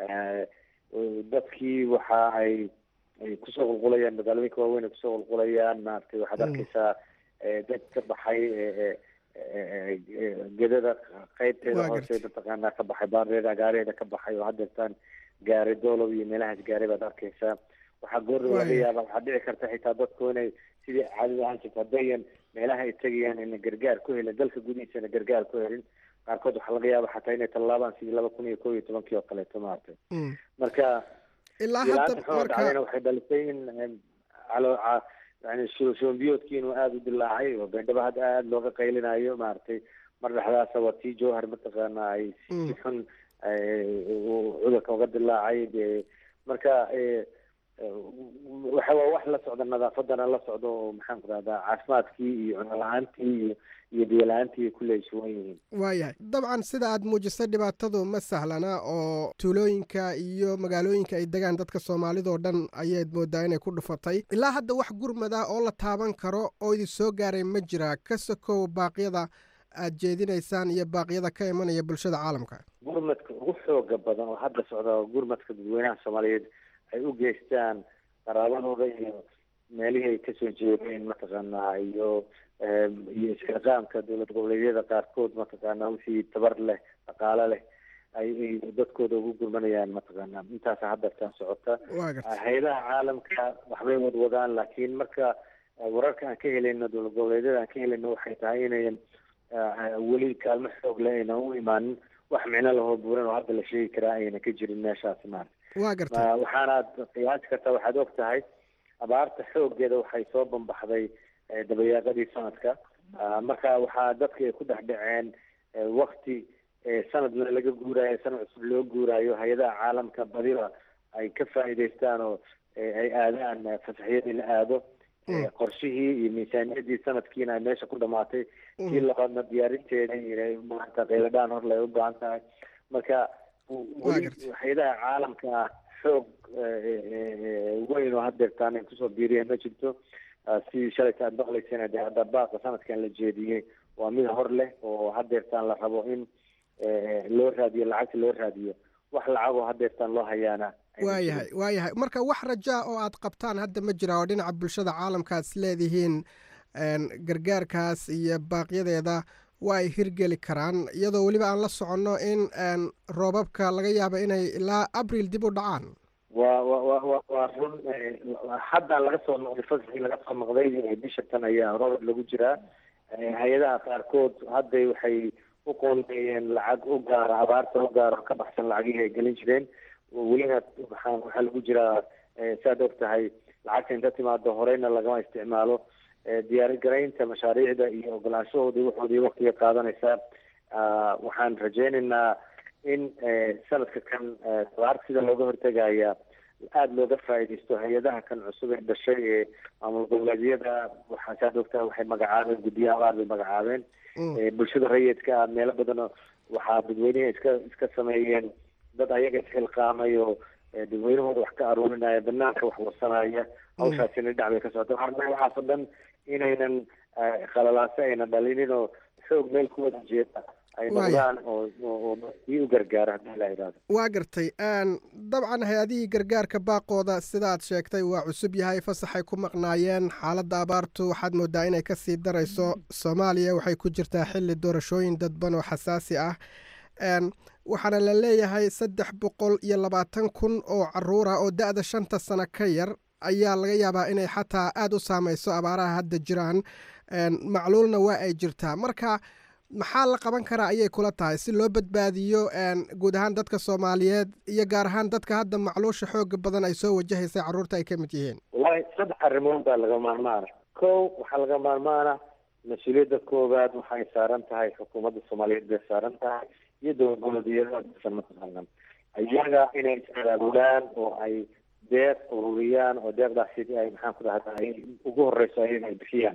dadkii waxa ay ay kusoo qulqulayaan magaalooyinka waaweyn ay kusoo qulqulayaan maaragtay waxaad arkeysaa dad ka baxay gedada qeybteeda hoose mataqaanaa ka baxay baareeda gaareeda ka baxay oo hadeertaan gaaray doolow iyo meelahaas gaaray baad arkeysaa waxaa goorra laga yaaba waxaa dhici karta xitaa dadku inay sidii caadada ahaan jirta haddayan meelaha ay tegayaan ina gargaar ku helin dalka gudihiisana gargaar ku helin qaarkood waxaa laga yaaba xataa inay tallaabaan sidii laba kun iyo kow iyo tobankii oo kaleeto maaragtay marka ilaa hadda dhacdayna waxay dhalisay in calo yani shoombiyoodkii inuu aada u dilaacay oo beendhaba hadda aada looga qaylinayo maaragtay mar dhexdaasa waa tii jowhar mataqaana ay si xun cudurka uga dilaacay de marka waxa waa wax la socda nadaafadana la socdo oo maxaan ku rahdaa caafimaadkii iyo cuno la-aantii iyo iyo biyo la-aantii kulle ay sugan yihiin waayahay dabcan sida aad muujisay dhibaatadu ma sahlana oo tuulooyinka iyo magaalooyinka ay degaan dadka soomaalidoo dhan ayaad moodaa inay ku dhufatay ilaa hadda wax gurmada oo la taaban karo oo idin soo gaaray ma jira ka sokow baaqyada aad jeedinaysaan iyo baaqyada ka imanaya bulshada caalamka gurmadka ugu xooga badan oo hadda socda gurmadka dadweynaha soomaaliyeed ay u geystaan qaraabadooda iyo meelihii ay kasoo jeedeen mataqaanaa iyo iyo isxilqaamka dowlad goboleedyada qaarkood mataqaanaa wixii tabar leh dhaqaale leh ay dadkooda ugu gurmanayaan mataqaanaa intaasa hadeertaan socota hay-adaha caalamka waxbay wadwadaan laakiin marka wararka aan ka helayno dowlad goboleedyada aan ka helayno waxay tahay inayan weli kaalmo xoog leh aynan u imaanin wax micno lahoo buuran oo hadda la sheegi karaa ayna ka jirin meeshaasi maarata waa garta waxaanaad qiyaasi kartaa waxaad og tahay abaarta xoogeeda waxay soo bambaxday dabayaaqadii sanadka marka waxaa dadka ay ku dhex dhaceen wakti sanadna laga guuraayo sanad cusub loo guuraayo hay-adaha caalamka badiba ay ka faa'iidaystaan oo ay aadaan fasaxyadii la aado qorshihii iyo miisaaniyadii sanadkiina ay meesha ku dhamaatay kii labaadna diyaarinteeda inay maanta qayladhaan hor lay u baahan tahay marka hay-adaha caalamka xoog weyn oo hadeertaan ay kusoo biiriyeen ma jirto sidii shalayta aad maqlayseen de hadda baaqa sanadkan la jeediyey waa mid hor leh oo hadeertaan la rabo in loo raadiyo lacagta loo raadiyo wax lacagoo hadeertaan loo hayaana waayahay waayahay marka wax rajaa oo aad qabtaan hadda ma jira oo dhinaca bulshada caalamka aad isleedihiin gargaarkaas iyo baaqyadeeda waa ay hirgeli karaan iyadoo weliba aan la soconno in roobabka laga yaabo inay ilaa abril dib u dhacaan wa wa wa wa waa run hadda laga soo noqday fasaxii laga soo noqday bisha tan ayaa roobab lagu jiraa hay-adaha qaarkood hadday waxay u qoondeeyeen lacag u gaara abaarta u gaara ka baxsan lacagihii ay gelin jireen welina waxaa waxaa lagu jiraa saad og tahay lacagta inta timaado horeyna lagama isticmaalo diyaargaraynta mashaariicda iyo ogolaanshahoodii waxoodii waktiga qaadanaysaa waxaan rajeynaynaa in sanadka kan abaarta sida looga hortegaya aada looga faa'iidaysto hay-adaha kan cusub ee dhashay ee maamul goboleedyada waxaa saad ogtaa waxay magacaabeen guddiyo abaar bay magacaabeen bulshada rayidka meelo badan waxaa dadweyneha iska iska sameeyeen dad ayaga isxilqaamay oo dadweynahooda wax ka aruurinaya banaanka wax warsanaya hawshaasina dhinac bay ka socota waxaan waxaasoo dhan inaynan khalalaase ayna dhalinin oo xoog meel ku wada jeeda ay noqdaan oo ii u gargaara haddii la yidhahdo waa gartay dabcan hay-adihii gargaarka baaqooda sida aad sheegtay waa cusub yahay fasaxay ku maqnaayeen xaaladda abaartu waxaad moodaa inay kasii darayso soomaaliya waxay ku jirtaa xilli doorashooyin dadban oo xasaasi ah waxaana la leeyahay saddex boqol iyo labaatan kun oo caruura oo da-da shanta sano ka yar ayaa laga yaabaa inay xataa aada u saameyso abaaraha hadda jiraan macluulna waa ay jirtaa marka maxaa la qaban karaa ayay kula tahay si loo badbaadiyo guud ahaan dadka soomaaliyeed iyo gaar ahaan dadka hadda macluusha xooga badan ay soo wajahaysay carruurta ay ka mid yihiin wallahi saddex arrimood baa laga maarmaana kow waxaa laga maarmaana mas-uuliyadda koowaad waxay saaran tahay xukuumadda soomaaliyeed bay saaran tahay iyo dowlad goboleedyada san mataqaanan iyaga inay is-abaabulaan oo ay deeq ururiyaan oo deeqdaasi ay maxaan ku dhahda ay ugu horeyso ayaga ay bixiyaan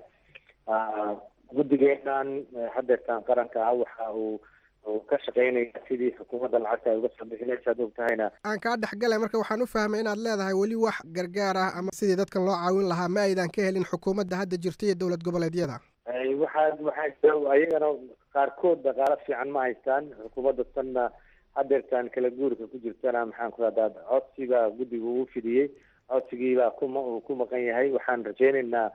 guddigeenan hadeertaan qaranka ah waxa uu uu ka shaqeynaya sidii xukuumadda lacagta ay uga soo bixinaysa ad og tahayna aan kaa dhexgalay marka waxaan u fahmay inaad leedahay weli wax gargaar ah ama sidii dadkan loo caawin lahaa ma aydan ka helin xukuumadda hadda jirta iyo dowlad goboleedyada waxaa waxaa ayagana qaarkood dhaqaalo fiican ma haystaan xukuumadda tanna hadeertaan kala guurka ku jirtana maxaan ku rahdaa codsiga guddiga uu fidiyey codsigiibaa kuma ku maqan yahay waxaan rajeynaynaa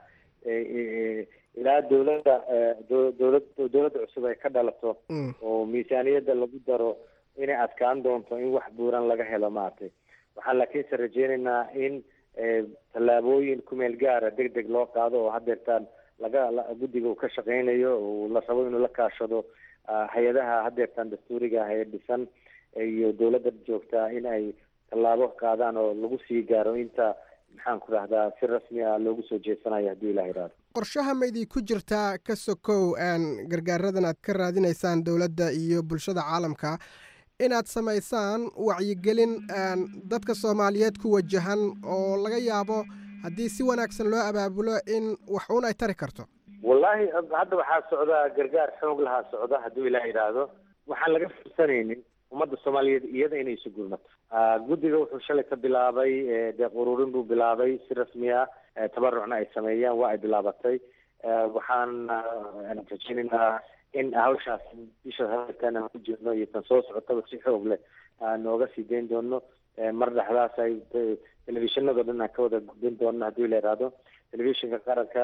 ilaa dowladda dowlad dowladda cusub ay ka dhalato oo miisaaniyadda lagu daro inay adkaan doonto in wax buuran laga helo maaragtay waxaan laakiinse rajeynaynaa in tallaabooyin kumeel gaara deg deg loo qaado oo hadeertaan laga guddiga uu ka shaqeynayo oo la rabo inuu la kaashado hay-adaha hadeertaan dastuuriga ah ee dhisan iyo dowladda joogtaa in ay tallaabo qaadaan oo lagu sii gaaro inta maxaan ku rahdaa si rasmi ah loogu soo jeesanayo haddii ilah yidhahdo qorshaha ma idinku jirtaa ka sokow gargaaradan aad ka raadinaysaan dowladda iyo bulshada caalamka inaad samaysaan wacyigelin dadka soomaaliyeed ku wajahan oo laga yaabo haddii si wanaagsan loo abaabulo in wax uun ay tari karto wallaahi hadda waxaa socda gargaar xoog lahaa socda hadduu ilah yidhaahdo waxaan laga fursanaynin ummadda soomaaliyeed iyada inay isu gurmato guddiga wuxuu shalay ka bilaabay deeq ururin buu bilaabay si rasmi ah tabarucna ay sameeyaan waa ay bilaabatay waxaan rajeynaynaa in hawshaas bisha hadeertaan aan ku jirno iyo tan soo socotaba si xoog leh aan nooga sii dayn doono mar dhexdaas ay telefishinado dhan aan ka wada gudbin doono haddii la yidhaahdo telefishinka qaranka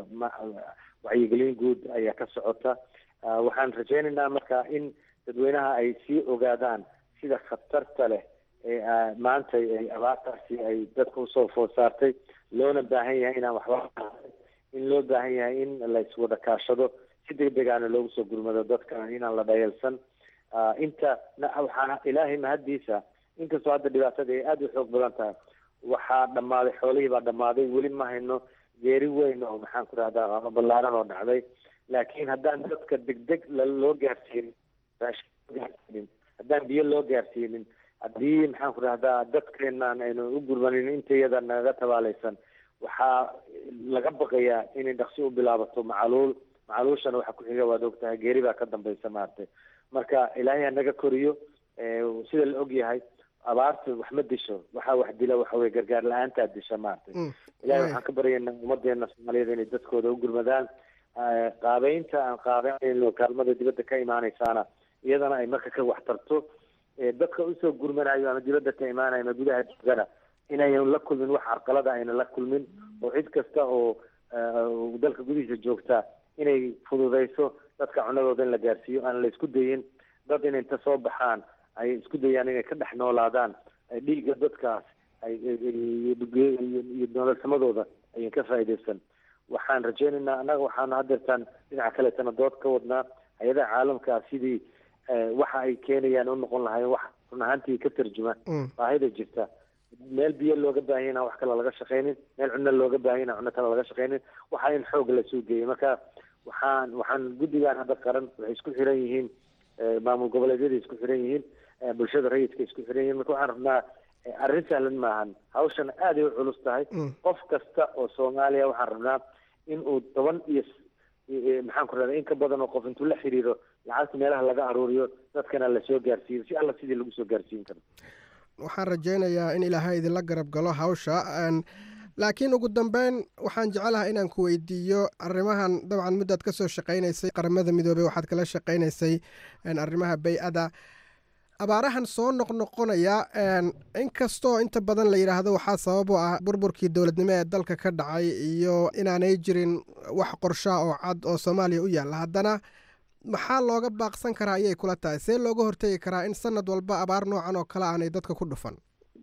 wacyigelin guud ayaa ka socota waxaan rajeynaynaa marka in dadweynaha ay sii ogaadaan sida khatarta leh ee maanta ay abaartaasi ay dadka usoo food saartay loona baahan yahay inaan waxba in loo baahan yahay in la iswada kaashado si degdegaana loogu soo gurmado dadka inaan la dhayalsan inta waxaa ilaahay mahaddiisa inkastoo hadda dhibaatada ay aada u xoog badan tahay waxaa dhammaaday xoolihii baa dhammaaday weli ma hayno geeri weyn oo maxaan ku rahdaa ama ballaaran oo dhacday laakiin haddaan dadka degdeg loo gaarsiinin gaarsiinin haddaan biyo loo gaarsiinin haddii maxaan ku rahdaa dadkeenaan aynu u gurmanin intayada nagaga tabaalaysan waxaa laga baqayaa inay dhaqsi u bilaabato macaluul macaluushana waxa ku xiga waad ogtahay geeri baa ka dambaysa maaragtay marka ilaahay ha naga koriyo sida la og yahay abaarta wax ma disho waxaa wax dila waxa weye gargaar la-aantaa disha maaragtay ilahay waxaan ka baryaynaa ummadeena soomaaliyeed inay dadkooda u gurmadaan qaabeynta aan qaabeynayno kaalmada dibadda ka imaanaysaana iyadana ay marka ka waxtarto dadka usoo gurmanayo ama dibadda ka imaanayo ama gudaha joogana inayan la kulmin wax carqalada ayna la kulmin oo cid kasta oo dalka gudihiisa joogta inay fududeyso dadka cunadooda in la gaarsiiyo aan la isku dayin dad inay inta soo baxaan ay isku dayaan inay ka dhex noolaadaan dhiigga dadkaas ay iyo nololsamadooda ayan ka faa'iideysan waxaan rajeynaynaa annaga waxaanu hadeertaan dhinaca kaleetana dood ka wadnaa hay-adaha caalamkaa sidii waxa ay keenayaan u noqon lahayn wax run ahaantii ka tarjuma baahida jirta meel biyo looga baahanya inaan wax kale laga shaqeynin meel cunno looga baahanya inaan cunno kale laga shaqeynin waxaa in xoog la suugeeyay marka waxaan waxaan guddigan hadda qaran waxay isku xiran yihiin maamul goboleedyada isku xiran yihiin bulshada rayidka isku xiran yihiin marka waxaan rabnaa arrin sahlan maahan hawshan aaday u culus tahay qof kasta oo soomaaliya waxaan rabnaa in uu toban iyo maxaan ku rahda in ka badan oo qof intuu la xiriiro lacagta meelaha laga aruuriyo dadkana lasoo gaarsiiyo si alla sidii lagu soo gaarsiin karo waxaan rajaynayaa in ilaahay idinla garab galo hawsha laakiin ugu dambeyn waxaan jecelahay inaan ku weydiiyo arrimahan dabcan muddaad ka soo shaqaynaysay qaramada midoobey waxaad kala shaqaynaysay arrimaha bay-ada abaarahan soo noqnoqonaya inkastoo inta badan la yidhaahdo waxaa sabab u ah burburkii dowladnimo ee dalka ka dhacay iyo inaanay jirin wax qorshaa oo cad oo soomaaliya u yaalla haddana maxaa looga baaqsan karaa ayay kula tahay see looga hortegi karaa in sanad walba abaar noocan oo kale aanay dadka ku dhufan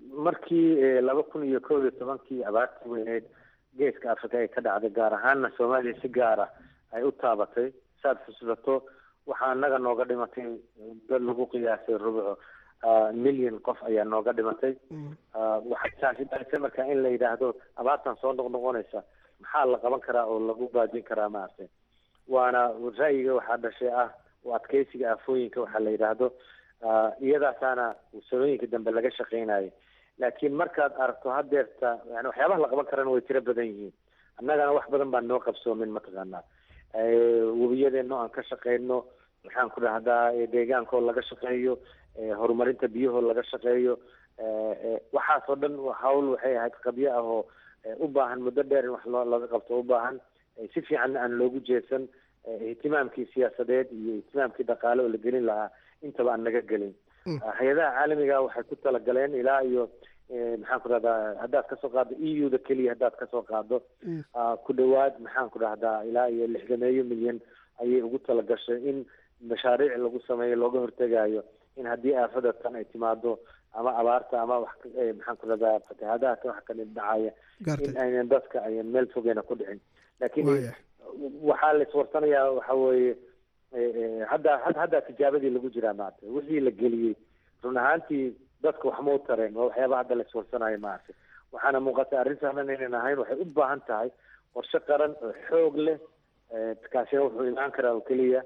markii laba kun iyo koob iyo tobankii abaartii weyneyd geeska africa ay ka dhacday gaar ahaanna soomaaliya si gaara ay u taabatay saad xusuusato waxaa naga nooga dhimatay dad lagu qiyaasay rubuco milyan qof ayaa nooga dhimatay waxay taasi dhalisay marka in la yidhaahdo abaartan soo noqnoqonaysa maxaa la qaban karaa oo lagu baajin karaa maaragtay waana ra'yiga waxaa dhashay ah oo adkeysiga aafooyinka waxaa la yidhaahdo iyadaasaana sanooyinka dambe laga shaqeynayay laakiin markaad aragto hadeerta yani waxyaabaha la qaban karana way tiro badan yihiin annagana wax badan baan noo qabsoomin mataqaanaa webiyadeeno aan ka shaqeyno maxaan ku dhahdaa deegaankaoo laga shaqeeyo horumarinta biyahoo laga shaqeeyo waxaasoo dhan hawl waxay ahayd qabyo ah oo u baahan muddo dheer in wax loo laga qabto u baahan si fiican aan loogu jeesan ihtimaamkii siyaasadeed iyo ihtimaamkii dhaqaale oo la gelin lahaa intaba aan naga gelin hay-adaha caalamiga waxay ku talagaleen ilaa iyo maxaan ku dhahdaa haddaad kasoo qaado e u da keliya haddaad kasoo qaado ku dhawaad maxaan ku dhahdaa ilaa iyo lixdameeyo milyan ayay ugu talagashay in mashaariic lagu sameeyo looga hortegayo in haddii aafada tan ay timaado ama abaarta ama wax maxaan ku dhahdaa fatahaadaha kan wax kadhib dhacaya in aynan dadka ayan meel fogeyna ku dhicin laakiin waxaa la iswarsanayaa waxa weeye hadda hadda tijaabadii lagu jiraa maarata wixii la geliyey run ahaantii dadka waxma u tareen waa waxyaaba hadda la iswarsanayo maarata waxaana muuqata arrin sahlan inaynan ahayn waxay u baahan tahay qorshe qaran oo xoog leh kaasina wuxuu imaan karaa oo keliya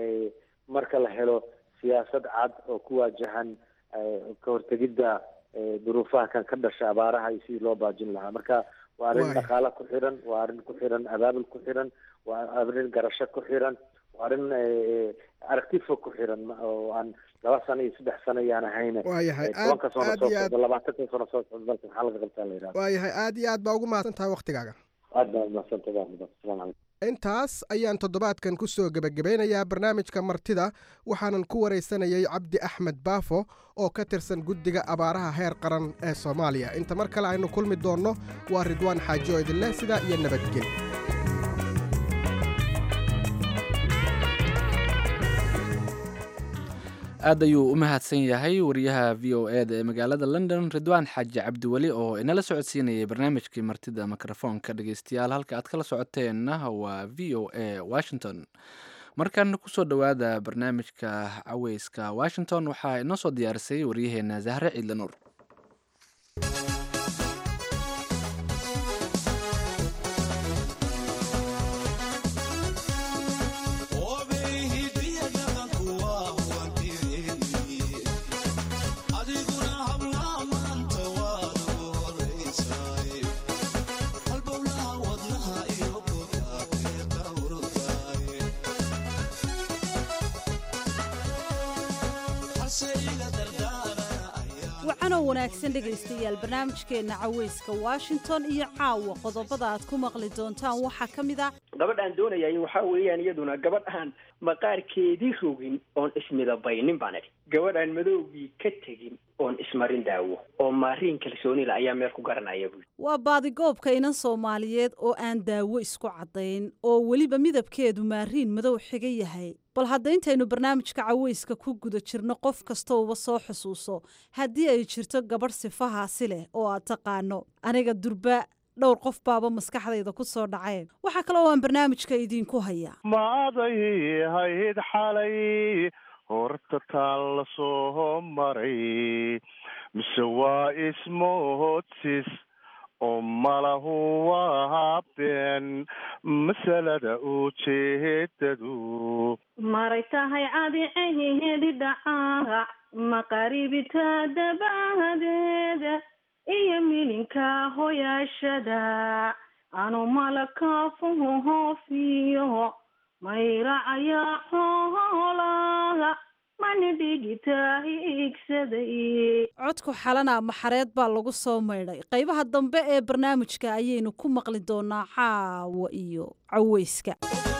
marka la helo siyaasad cad oo ku waajahan ka hortegidda duruufaha kan ka dhasha abaaraha iyo sidii loo baajin lahaa marka waa arrin dhaqaale ku xiran waa arrin ku xiran abaabul ku xiran waa arrin garasho ku xiran waa arrin aragti fog ku xiran oo aan laba sano iyo saddex sano iyaan ahayne waayahay tobanka sano aad soo iyo aad socda labaatanka sano soo socda dalka maxaa laga qabtaa la yidhahda waayahay aad iyo aad baa ugu mahadsan tahay waktigaaga aad baa mahadsantahay asalaamu calaykum intaas ayaan toddobaadkan ku soo gebagabeynayaa barnaamijka martida waxaanan ku waraysanayay cabdi axmed baafo oo ka tirsan guddiga abaaraha heer qaran ee soomaaliya inta mar kale aynu kulmi doonno waa ridwaan xaaji oo idinleh sidaa iyo nabadgeli aad ayuu u mahadsan yahay wariyaha v o e da ee magaalada london ridwaan xaaji cabdiweli oo inala socodsiinayay barnaamijkii martida mikrofoonka dhegeystayaal halka aad kala socoteenna waa v o a washington markan kusoo dhowaada barnaamijka caweyska washington waxaa inoo soo diyaarisay waryaheena zahre ciidle nuur wacanoo wanaagsan dhegaystayaal barnaamijkeenna caweyska washington iyo caawa qodobada aad ku maqli doontaan waxaa ka mid a gabadhaan doonayay waxaa weeyaan iyaduna gabadh aan maqaarkeedii rogin oon ismidabaynin baan idhi gabadh aan madowgii ka tegin oon ismarin daawo oo maariin kalsoonila ayaa meel ku garanaya buui waa baadigoobka inan soomaaliyeed oo aan daawo isku caddayn oo weliba midabkeedu maariin madow xiga yahay bal hadda intaynu barnaamijka caweyska ku guda jirno qof kastouba soo xusuuso haddii ay jirto gabadh sifahaasi leh oo aad taqaano aniga durba dhowr qof baaba maskaxdayda ku soo dhaceen waxaa kaloo aan barnaamijka idiinku hayaa maaday hayd xalay horta taan la soo maray mise waa ismoodsis oo malahu waa been masalada ujeedadu maray tahay cadiceheedi dhacaarac maqaribita dabahadeeda iyo milinka hoyaashada anu malakafuhu hoofiyo mayracaya xoolaha mani dhigita hiigsaday codku xalana maxareed baa lagu soo maydhay qaybaha dambe ee barnaamijka ayaynu ku maqli doonaa caawa iyo caweyska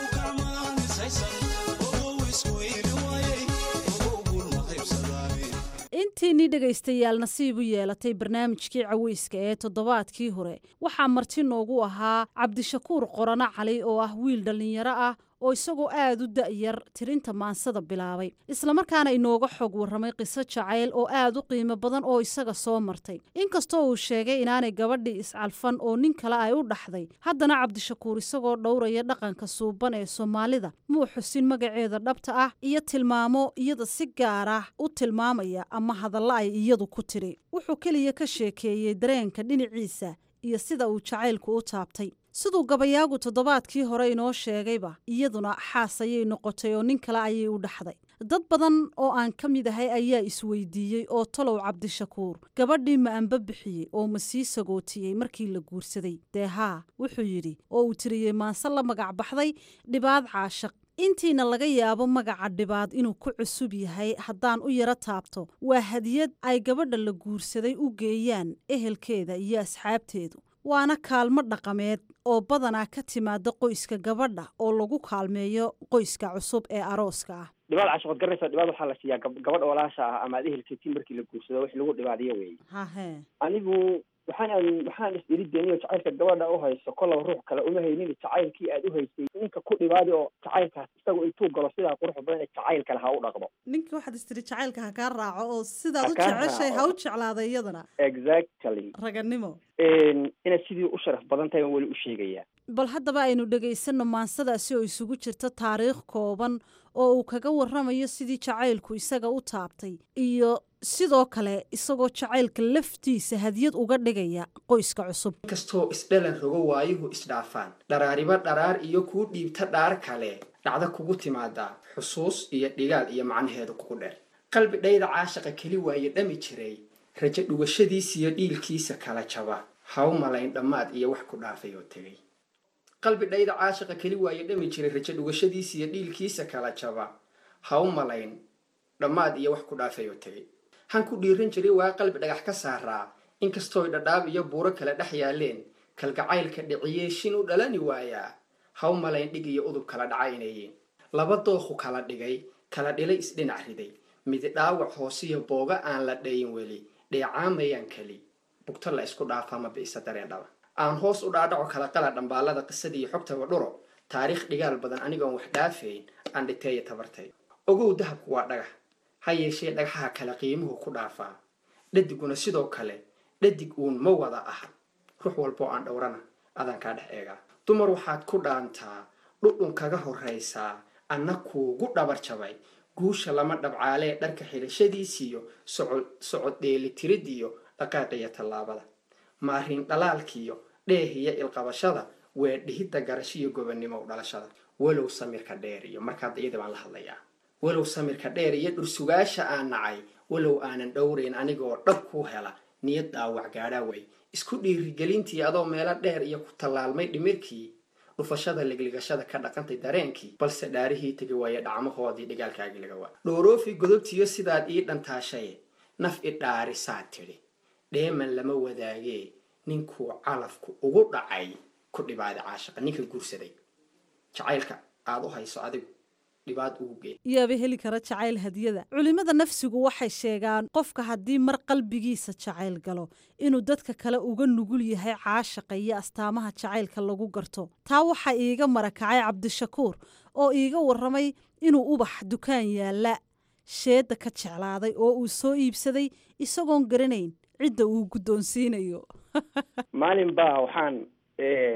intiinii dhegaystayaal nasiib u yeelatay barnaamijkii caweyska ee toddobaadkii hore waxaa marti noogu ahaa cabdishakuur qorano cali oo ah wiil dhallinyaro ah oo isagoo aad u da'yar tirinta maansada bilaabay islamarkaana inooga xog warramay qiso jacayl oo aad u qiimo badan oo isaga soo martay inkastoo uu sheegay inaanay gabadhii iscalfan oo nin kale ay u dhaxday haddana cabdishakuur isagoo dhowraya dhaqanka suuban ee soomaalida muu xusin magaceeda dhabta ah iyo tilmaamo iyada si gaar ah u tilmaamaya ama hadalla ay iyadu ku tiri wuxuu keliya ka sheekeeyey dareenka dhinaciisa iyo sida uu jacaylku u taabtay siduu gabayaagu toddobaadkii hore inoo sheegayba iyaduna xaas ayay noqotay oo nin kale ayay u dhaxday dad badan oo aan ka mid ahay ayaa isweydiiyey oo talow cabdishakuur gabadhii ma anba bixiyey oo ma sii sagootiyey markii la guursaday dee haa wuxuu yidhi oo uu tiriyey maanse la magac baxday dhibaad caashaq intiina laga yaabo magaca dhibaad inuu ku cusub yahay haddaan u yaro taabto waa hadiyad ay gabadha la guursaday u geeyaan ehelkeeda iyo asxaabteedu waana kaalmo dhaqameed oo badanaa ka timaada qoyska gabadha oo lagu kaalmeeyo qoyska cusub ee arooska ah dhibaad caashaqood garanaysa dhibaad waxaa la siiyaa gab- gabadh walaasha ah ama ad ehelkeetiin markii la guursado wix lagu dhibaadiyo wey hahe anigu waxaan waxaan is iri deniyo jacaylka gabadha u hayso kollaba ruux kale uma haynin jacaylkii aad u haysay ninka ku dhibaadi oo jacaylkaas isagu intuu galo sidaa quruxda badan ee jacayl kale ha u dhaqmo ninka waxaad istiri jacaylka ha kaa raaco oo sidaad Ha u kaa jeceshay ha u raaco. jeclaada iyadana exactly raganimo inaad sidii u sharaf badan tahay baan weli u sheegayaa bal haddaba aynu dhegaysanno maansadaasi oo isugu jirta taariikh kooban oo uu kaga warramayo sidii jacaylku isaga u taabtay iyo sidoo kale isagoo jacaylka laftiisa hadiyad uga dhigaya qoyska cusub inkastoo isdhalan rogo waayuhu isdhaafaan dharaariba dharaar iyo kuu dhiibta dhaar kale dhacda kugu timaadaa xusuus iyo dhigaal iyo macnaheedu kugu dheer qalbi dhayda caashaqa keli waaye dhami jiray rajo dhugashadiisiyo dhiilkiisa kala jaba ha u malayn dhammaad iyo wax ku dhaafay oo tegay qalbi dhayda caashaqa keli waaye dhami jiray rajo dhugashadiisiyo dhiilkiisa kala jaba ha u malayn dhammaad iyo wax ku dhaafay oo tegay han ku dhiiran jiray waa qalbi dhagax ka saaraa inkastooy dhadhaab iyo buuro kale dhex yaaleen kalgacaylka dhiciyee shin u dhalani waayaa ha u malayn dhig iyo udub kala dhaca inayiin laba dookhu kala dhigay kala dhilay isdhinac riday midi dhaawac hoosiyo booga aan la dhayin weli dheecaamayaan keli bugto la isku dhaafaa ma bi'isa dareen dhaba aan hoos u dhaadhaco kala qala dhambaalada qisadii iyo xogtaba dhuro taariikh dhigaal badan anigoon wax dhaafayn aan dhiteeya tabartay ogow dahabku waa dhagax ha yeeshee dhagaxaha kale qiimuhu ku dhaafaa dhadiguna sidoo kale dhadig uun ma wada aha ruux walboo aan dhowrana adaan kaa dhex eegaa dumar waxaad ku dhaantaa dhudhun kaga horraysaa anna kuugu dhabar jabay guusha lama dhabcaalee dharka xidhashadiisiyo socod socod dheelitiridiyo dhaqaaqiyo tallaabada maarin dhalaalkiyo dheehiyo ilqabashada waa dhihidda garashiyo gobonnimo u dhalashada walow samirka dheer iyo markaad iyada baan la hadlayaa walow samirka dheer iyo dhursugaasha aan nacay walow aanan dhowrayn anigoo dhab kuu hela niyad dhaawac gaadhaa way isku dhiirigelintii adoo meelo dheer iyo ku tallaalmay dhimirkii dhufashada ligligashada ka dhaqantay dareenkii balse dhaarihii tegi waaye dhacmahoodii dhigaalkaagii laga waa dhooroofi godobtiyo sidaad ii dhantaashaye naf i dhaarisaad tidhi dheeman lama wadaagee ninkuu calafku ugu dhacay ku dhibaaday caashaqa ninka guursaday jacaylka aad u hayso adigu dhibaad ugu gee yaaba heli kara jacayl hadiyada culimmada nafsigu waxay sheegaan qofka haddii mar qalbigiisa jacayl galo inuu dadka kale uga nugul yahay caashaqa iyo astaamaha jacaylka lagu garto taa waxaa iiga marakacay cabdishakuur oo iiga warramay inuu ubax dukaan yaalla sheedda ka jeclaaday oo uu soo iibsaday isagoon garanayn cidda uu guddoonsiinayo maalin baa waxaan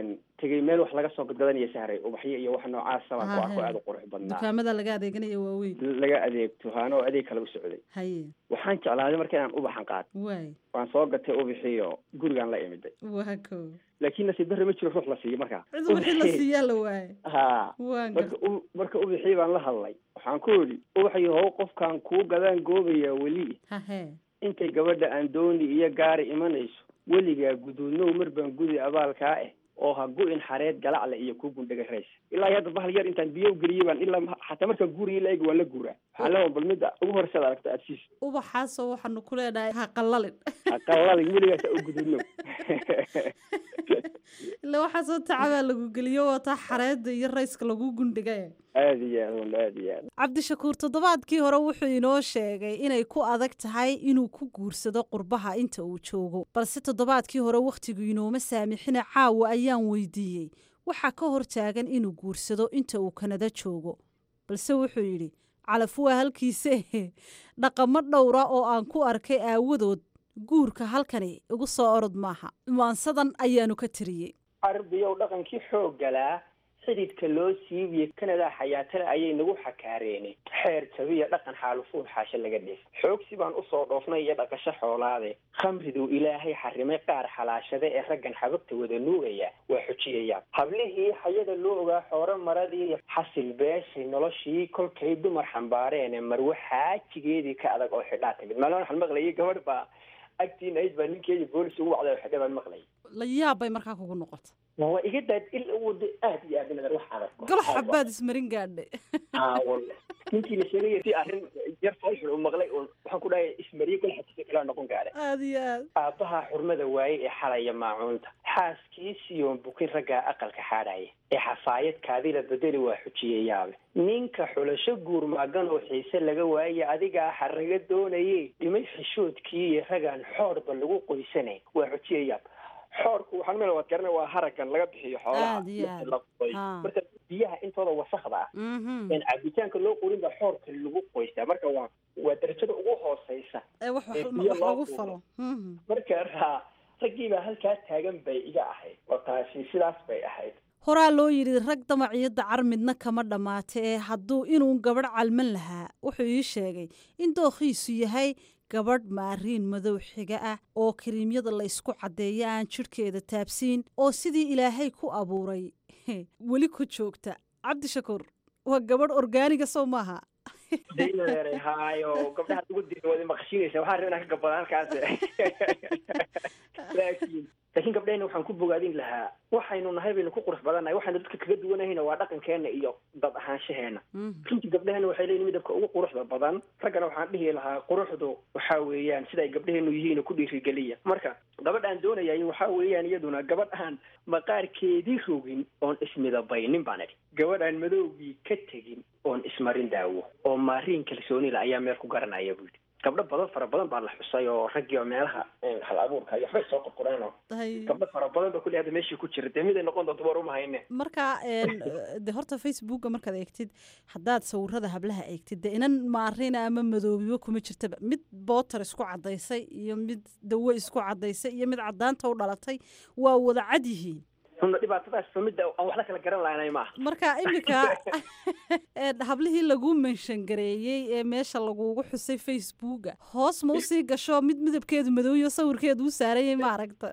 tegay meel wax laga soo gadgadanaya sahray ubaxyo iyo wax noocaasa baan ku arko Hahe. aada u qurux badnaa dukaamada laga adeeganaya waaweyn laga adeegto haano adeeg kale u socday haye waxaan jeclaaday marka inaan ubaxan qaato waay waan soo gatay ubixiyo gurigaan la imiday waa ko laakiin nasiib darre ma jiro ruux la siiyo markaa cid wixii la siiyaa la waaye ha waan marka u- marka ubixii baan la hadlay waxaan ku idhi ubaxyo how qofkaan kuu gadaan goobaya weli hahe intay gabadha aan dooni iyo gaari imanayso weligaa guduudnow mar baan gudi abaalkaa ah oo ha gu-in xareed galacle iyo ku gundhaga rays ilaa iyo hadda bahal yar intaan biyo geliyey baan ilaa ma- xataa markaan guuriya la egi waan la guuraa waxaan leeyahay bal midda ugu horeysaad aragto aad siis ubaxaasoo waxaanu ku leenahay ha qallalin aqalada weligaas u guduudnow ila waxaasoo tacabaa lagu geliyo wataa xareeda iyo rayska lagu gundhigay aada iyo aad walla aada iyo aad cabdishakuur toddobaadkii hore wuxuu inoo sheegay inay ku adag tahay inuu ku guursado qurbaha inta uu joogo balse toddobaadkii hore wakhtigu inooma saamixina caawa ayaan weydiiyey waxaa ka hor taagan inuu guursado inta uu kanada joogo balse wuxuu yidhi calaf waa halkiise dhaqamo dhowra oo aan ku arkay aawadood guurka halkani igu soo orod maaha maansadan ayaanu ka tiriyey carbiyow dhaqankii xooggalaa xididka loo siibiye kanadaa xayaatale ayay nagu xakaareene xeer jabiya dhaqan xaalufuun xaashe laga dheef xoogsi baan usoo dhoofnay iyo dhaqasho xoolaade khamriduu ilaahay xarimay qaar xalaashade ee raggan xabagta wada nuugaya waa xujiyayaan hablihii xayada loo ogaa xoore maradii xasil beeshay noloshii kolkay dumar xambaareene marwe xaajigeedii ka adag oo xidhaa timid maalin waxaan maqlayay gabadh baa agtiin ayd baa ninkeedii boolis ugu wacday oo xidha baan maqlayay la yaab bay markaa kugu noqota waa iga daad il wada aad iyo aad nadar wax adag galo xabaad ismarin gaadhay aa walla ninkii la sheegaya si arrin yar foolxun uu maqlay uun waxaan ku dhahay ismariye gol xabtisa ilaa noqon gaadhay aada iyo aad aabbaha xurmada waaye ee xalaya maacuunta xaaskiisiyoon bukin raggaa aqalka xaadhaya ee xafaayad kaadila bedeli waa xujiyayaabe ninka xulasho guur maagan oo xiise laga waaye adigaa xaraga doonaye dhimay xishoodkii iyo ragaan xoorba lagu qoysanay waa xujiyayaab xoorku waxaan meel waad garanay waa haragan laga bixiyo xoolaha Aad iyo aad. la qoy Ah. marka biyaha intooda wasakda ah Mhm. een cabitaanka loo qorin baa xoorka lagu qoystaa marka waa waa darajada ugu hooseysa ee wax wax ee biyo wax loo lagu qubo. falo Mhm. marka raa raggii baa halkaa taagan bay iga ahayd oo taasi sidaas bay ahayd horaa loo yidhi rag damaciyadda car midna kama dhammaata ee hadduu inuu gabadh calman lahaa wuxuu ii sheegay in dookhiisu yahay gabadh maariin madow xiga ah oo kariimyada la isku caddeeyo aan jidhkeeda taabsiin oo sidii ilaahay ku abuuray weli ku joogta cabdishakuur waa gabadh orgaaniga soo maaha daynadeeray haayo gabdhaha ugu diri wada maqashiinaysa waxaa rabaa inaan ka gabado halkaas laakiin laakiin gabdhahena waxaan ku bogaadin lahaa waxaynu nahay baynu ku qurux badannahay waxaynu dadka kaga duwanahayna waa dhaqankeena iyo dad ahaanshaheena runtii gabdhahena waxay leeyihin midabka ugu quruxda badan raggana waxaan dhihi lahaa quruxdu waxa weeyaan sida ay gabdhaheenu yihiin oo ku dhiirigeliya marka gabadh aan doonayay waxa weeyaan iyaduna gabadh aan maqaarkeedii rogin oon ismidabaynin baan idhi gabadh aan madowgii ka tegin oon ismarin daawo oo maariin kalsoonila ayaa meel ku garanaya buu yidhi gabdho badan fara badan baa la xusay oo raggii oo meelaha eh, hal abuurka iyo waxbay soo qorqoreen oo gabdho fara badan ba kulli hadda meeshii ku jira dee miday noqon doonto war uma hayne marka een, de horta facebooka markaad eegtid haddaad sawirada hablaha eegtid de inan maarina ama madoobiba kuma jirtaba mid bootar isku caddaysay iyo mid dawo isku caddaysay iyo mid caddaanta u dhalatay waa wada cad yihiin runna dhibaatadaas fa midda aan waxla kala garan lahanay maaha marka iminka een, hablihii lagu menshangareeyey ee meesha lagugu xusay facebooka hoos ma usii gasho mid midabkeedu madooyo sawirkeedu u saarayay ma aragta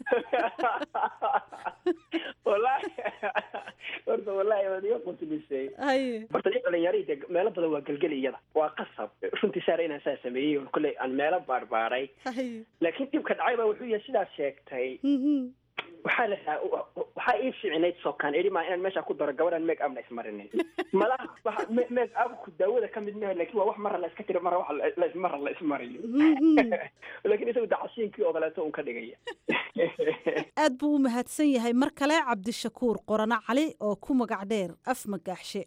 wallahi horta wallahi waad iga quntumisay haye horta nin dhalinyarihii dee meelo badan waa gelgeli iyada waa qasab runtii saara inaan saa sameeyey oo kolley aan meelo baarbaaray haye laakiin dhibka dhacay baa wuxuu yahay sidaas sheegtay waxaa la waxaa ii fiicnayd sokaan eri maa inaan meesha ku daro gabadhan make up la ismarinin malaha waxa me- make upku daawada ka mid maaha laakiin waa wax marra la iska tiri marra wax la- la- marra la ismariyo laakiin isagu dacasiinkii oo kaleeto un ka dhigaya aad buu u mahadsan yahay mar kale cabdishakuur qorano cali oo ku magac dheer af magaaxshe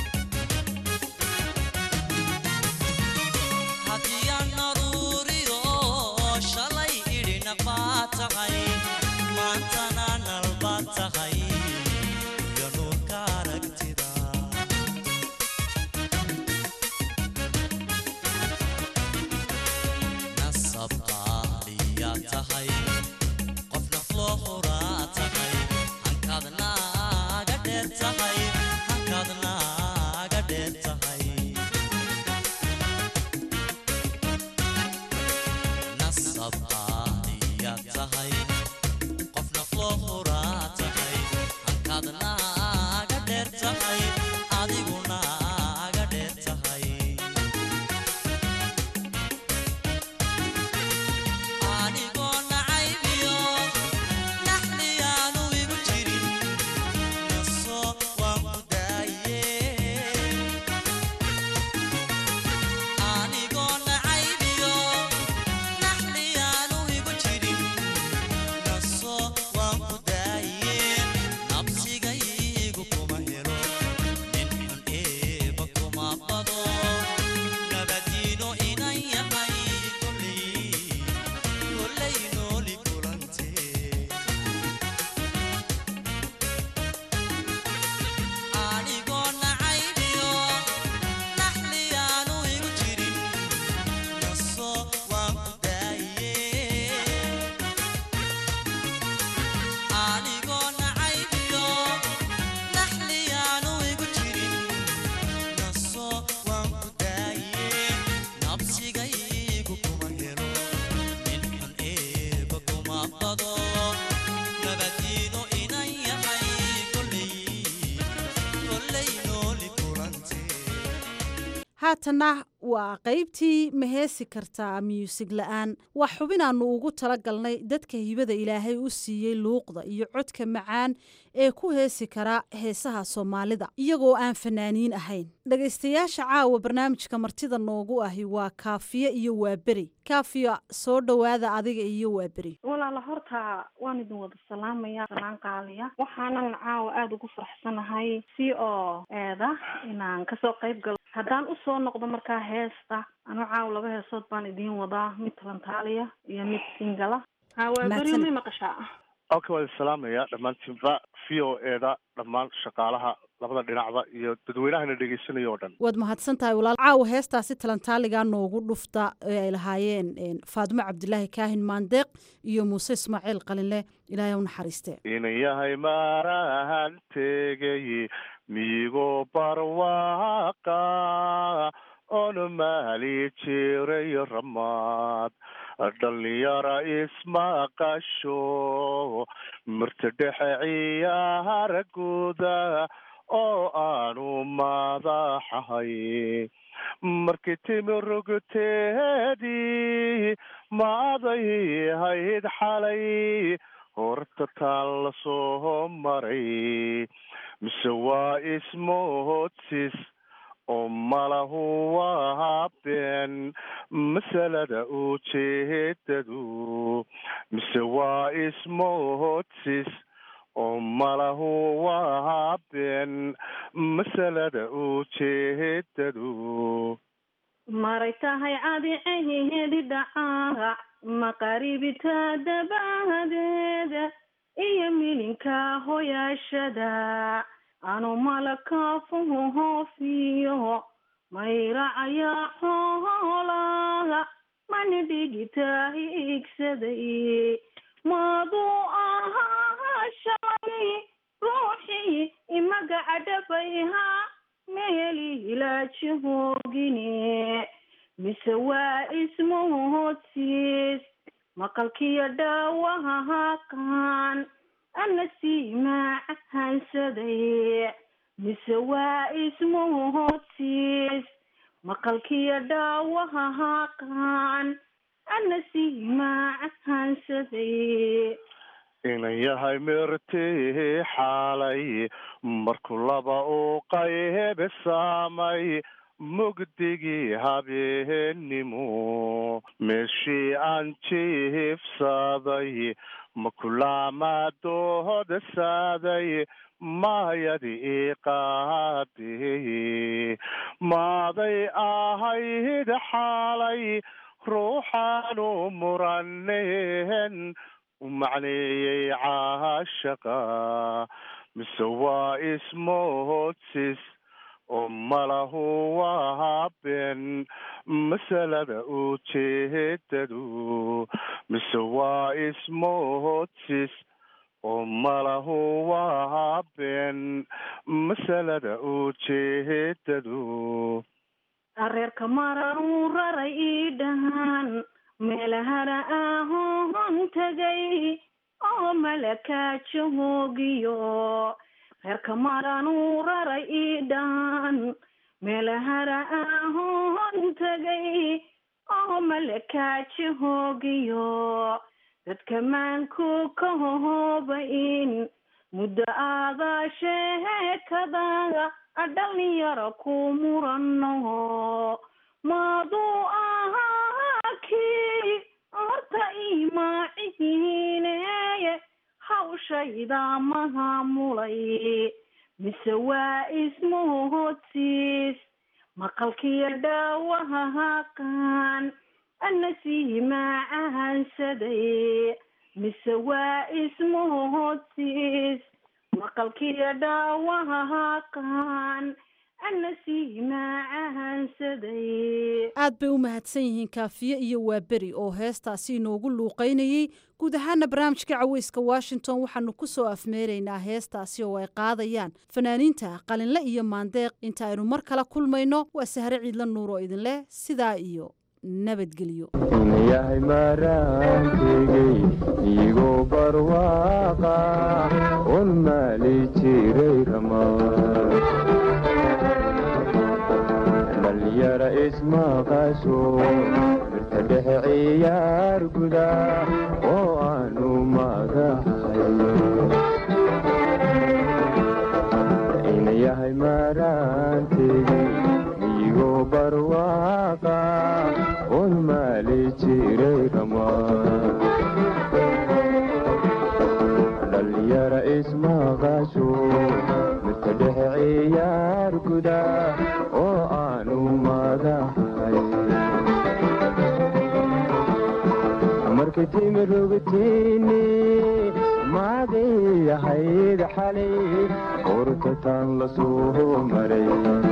hadiyaan naruuriyo shalay idhina baa tahay maantana nalba tahay iyo nuurka aragtida nasabqaaliyaa tahay qof nafloo huraa tahay hankaadna haatanna waa qaybtii ma heesi kartaa muusig la-aan waa xubin aanu ugu tala galnay dadka hibada ilaahay u siiyey luuqda iyo codka macaan ee ku heesi kara heesaha soomaalida iyagoo aan fanaaniin ahayn dhegaystayaasha caawa barnaamijka martida noogu ahi waa kaafiye iyo waaberi kaafiya soo dhowaada adiga iyo waaberi walaala horta waan idin wada salaamaya salaan qaaliya waxaanan caawa aada ugu faraxsanahay si oo eeda inaan kasoo qayb galo haddaan usoo noqdo markaa heesta anu caawa laba heesood baan idiin wadaa mid talantaaliya iyo mid singala hawaaberiyo may maqashaa halka waa idin salaamaya dhammaantiinba v o eda dhammaan shaqaalaha labada dhinacba iyo dadweynahana dhegeysanaya oo dhan waad mahadsan tahay walaal caawa heestaasi talantaaligaa noogu dhufta ee ay lahaayeen faadimo cabdilaahi kaahin maandeeq iyo muuse ismaaciil qalinle ilaahay u naxariiste inan yahay maarahan tegay miyigo barwaaqa oona maali jiray ramaad dhalinyara ismaqasho mirta dhexe ciyaara guuda oo aanu madaxahay markii timi rogteedii maaday hayd xalay horta taan la soo maray mise waa ismoodsis oo malahu waa been masalada ujeedadu mise waa ismoodsis oo malahu waa been masalada ujeedadu maray tahay cadiceheedi dhacaac maqaribita dabaadeeda iyo milinka hoyaashada anu malakaafuhu hoofiyo mayracaya xoolaha mani dhigita hiigsaday maaduu ahaa shalay ruuxii imagaca dhabayha meelilaaji hoogine mise waa ismoodsiis maqalkiyo dhaawaha haqaan ana sii macahansaday mise waa ismoodsiis maqalkiyo dhaawaha haqaan ana sii macahansaday inan yahay mirtii xaalay markuu laba u qaybe saamay mugdigii habeennimo meeshii aan jiifsaday makulaamaadooda saaday maayadi iqaadi maaday ahayd xaalay ruuxaanu muraneen u macneeyey caashaqa mise waa ismoodsis oo malahu waa been masalada ujeedadu mise waa ismoodsis oo malahu waa been masalada ujeedadu areerka mararuu raray ii dhahaan meelahana ahoon tagay oo malakaaja hoogiyo reerka maranuu raray ii dhaan meelahana ahoon tagay oo malakaaja hoogiyo dadka maanku ka hohoobain muddo aadaa sheekadaga dhalinyaro ku murano maaduu ahaa kii horta imaacihiineye hawshayda mahaamulay mise waa ismoodsiis maqalkiyo dhaawaha haqaan ana sii macahansaday mise waa ismoodsiis maqalkiyo dhaawaha haqaan ana sii macahansaday aad bay u mahadsan yihiin kaafiye iyo waaberi oo heestaasi inoogu luuqaynayey guud ahaana barnaamijka caweyska washington waxaanu ku soo afmeeraynaa heestaasi oo ay qaadayaan fanaaniinta qalinle iyo maandeeq inta aynu mar kala kulmayno waa sahre ciidla nuur oo idin leh sidaa iyo nabadgelyo yahay maraantegey igoo barwaaqa un maali jiray ramaa dhalinyara ismaqasho mirta dhexe ciyaar guda oo aanu magahay inayahay maraantegi miyigo barwaaqa un maali jiray ramaa dhalinyara ismaqasho mirta dhexe ciyaar guda oo aanu magahay markay timi rogtiini maagay ahayd xalay urtataan la soo maray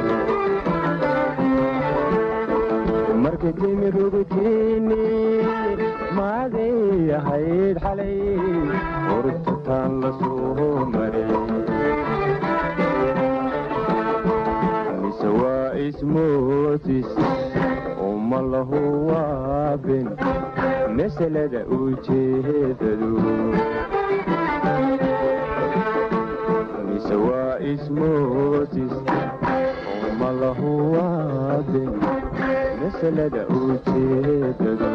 markay timi rogtiini maagay ahayd xalay urtataan la soo maray mise waa ismootis uma lahu waabin masalada ujeedadu mise waa ismootis uma lahu waabin masalada ujeedadu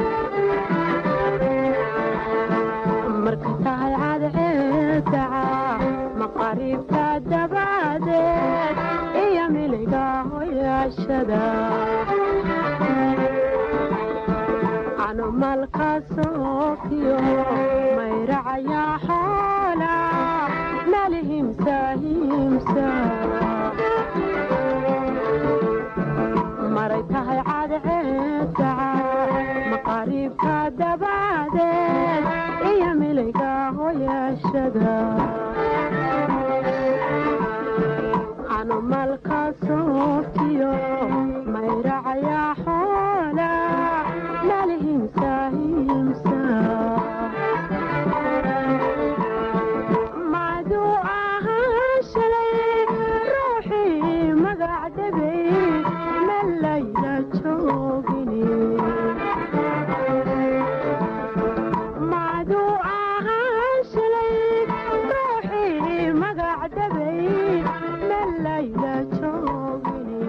marka tahay cadceedaca maqariibta dabadeed iyo miliga hoyaashada canumalka soofiyo mayracaya xoola malihimsa himsa maray tahay cadceedaca maqariibka dabadeed iyo miliga hoyaashada canumalka soofiyo mayracaya xoola malihimsa himsa macduu ahaan shalay ruuxii magac dhabay malayla joogini macduu ahaan shalay ruuxii magac dhabay malayla joogini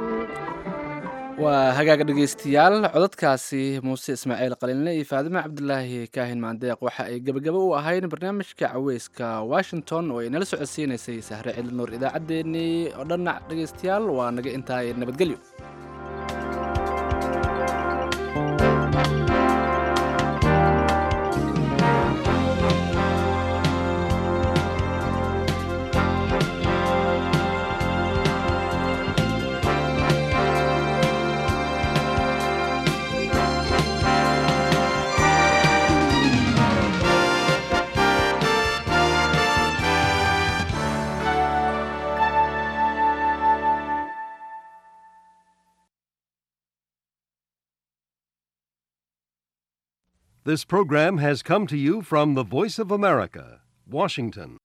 waa hagaaga dhegaystayaal codadkaasi muuse ismaaciil qalinle iyo faadime cabdulaahi kaahin maandeeq waxa ay gebagabo u ahayn barnaamijka caweyska washington oo ay nala socodsiinaysay sahre cili nuur idaacaddeenii oo dhannac dhegaystayaal waa naga intaa nabadgelyo This program has come to you from the Voice of America, Washington.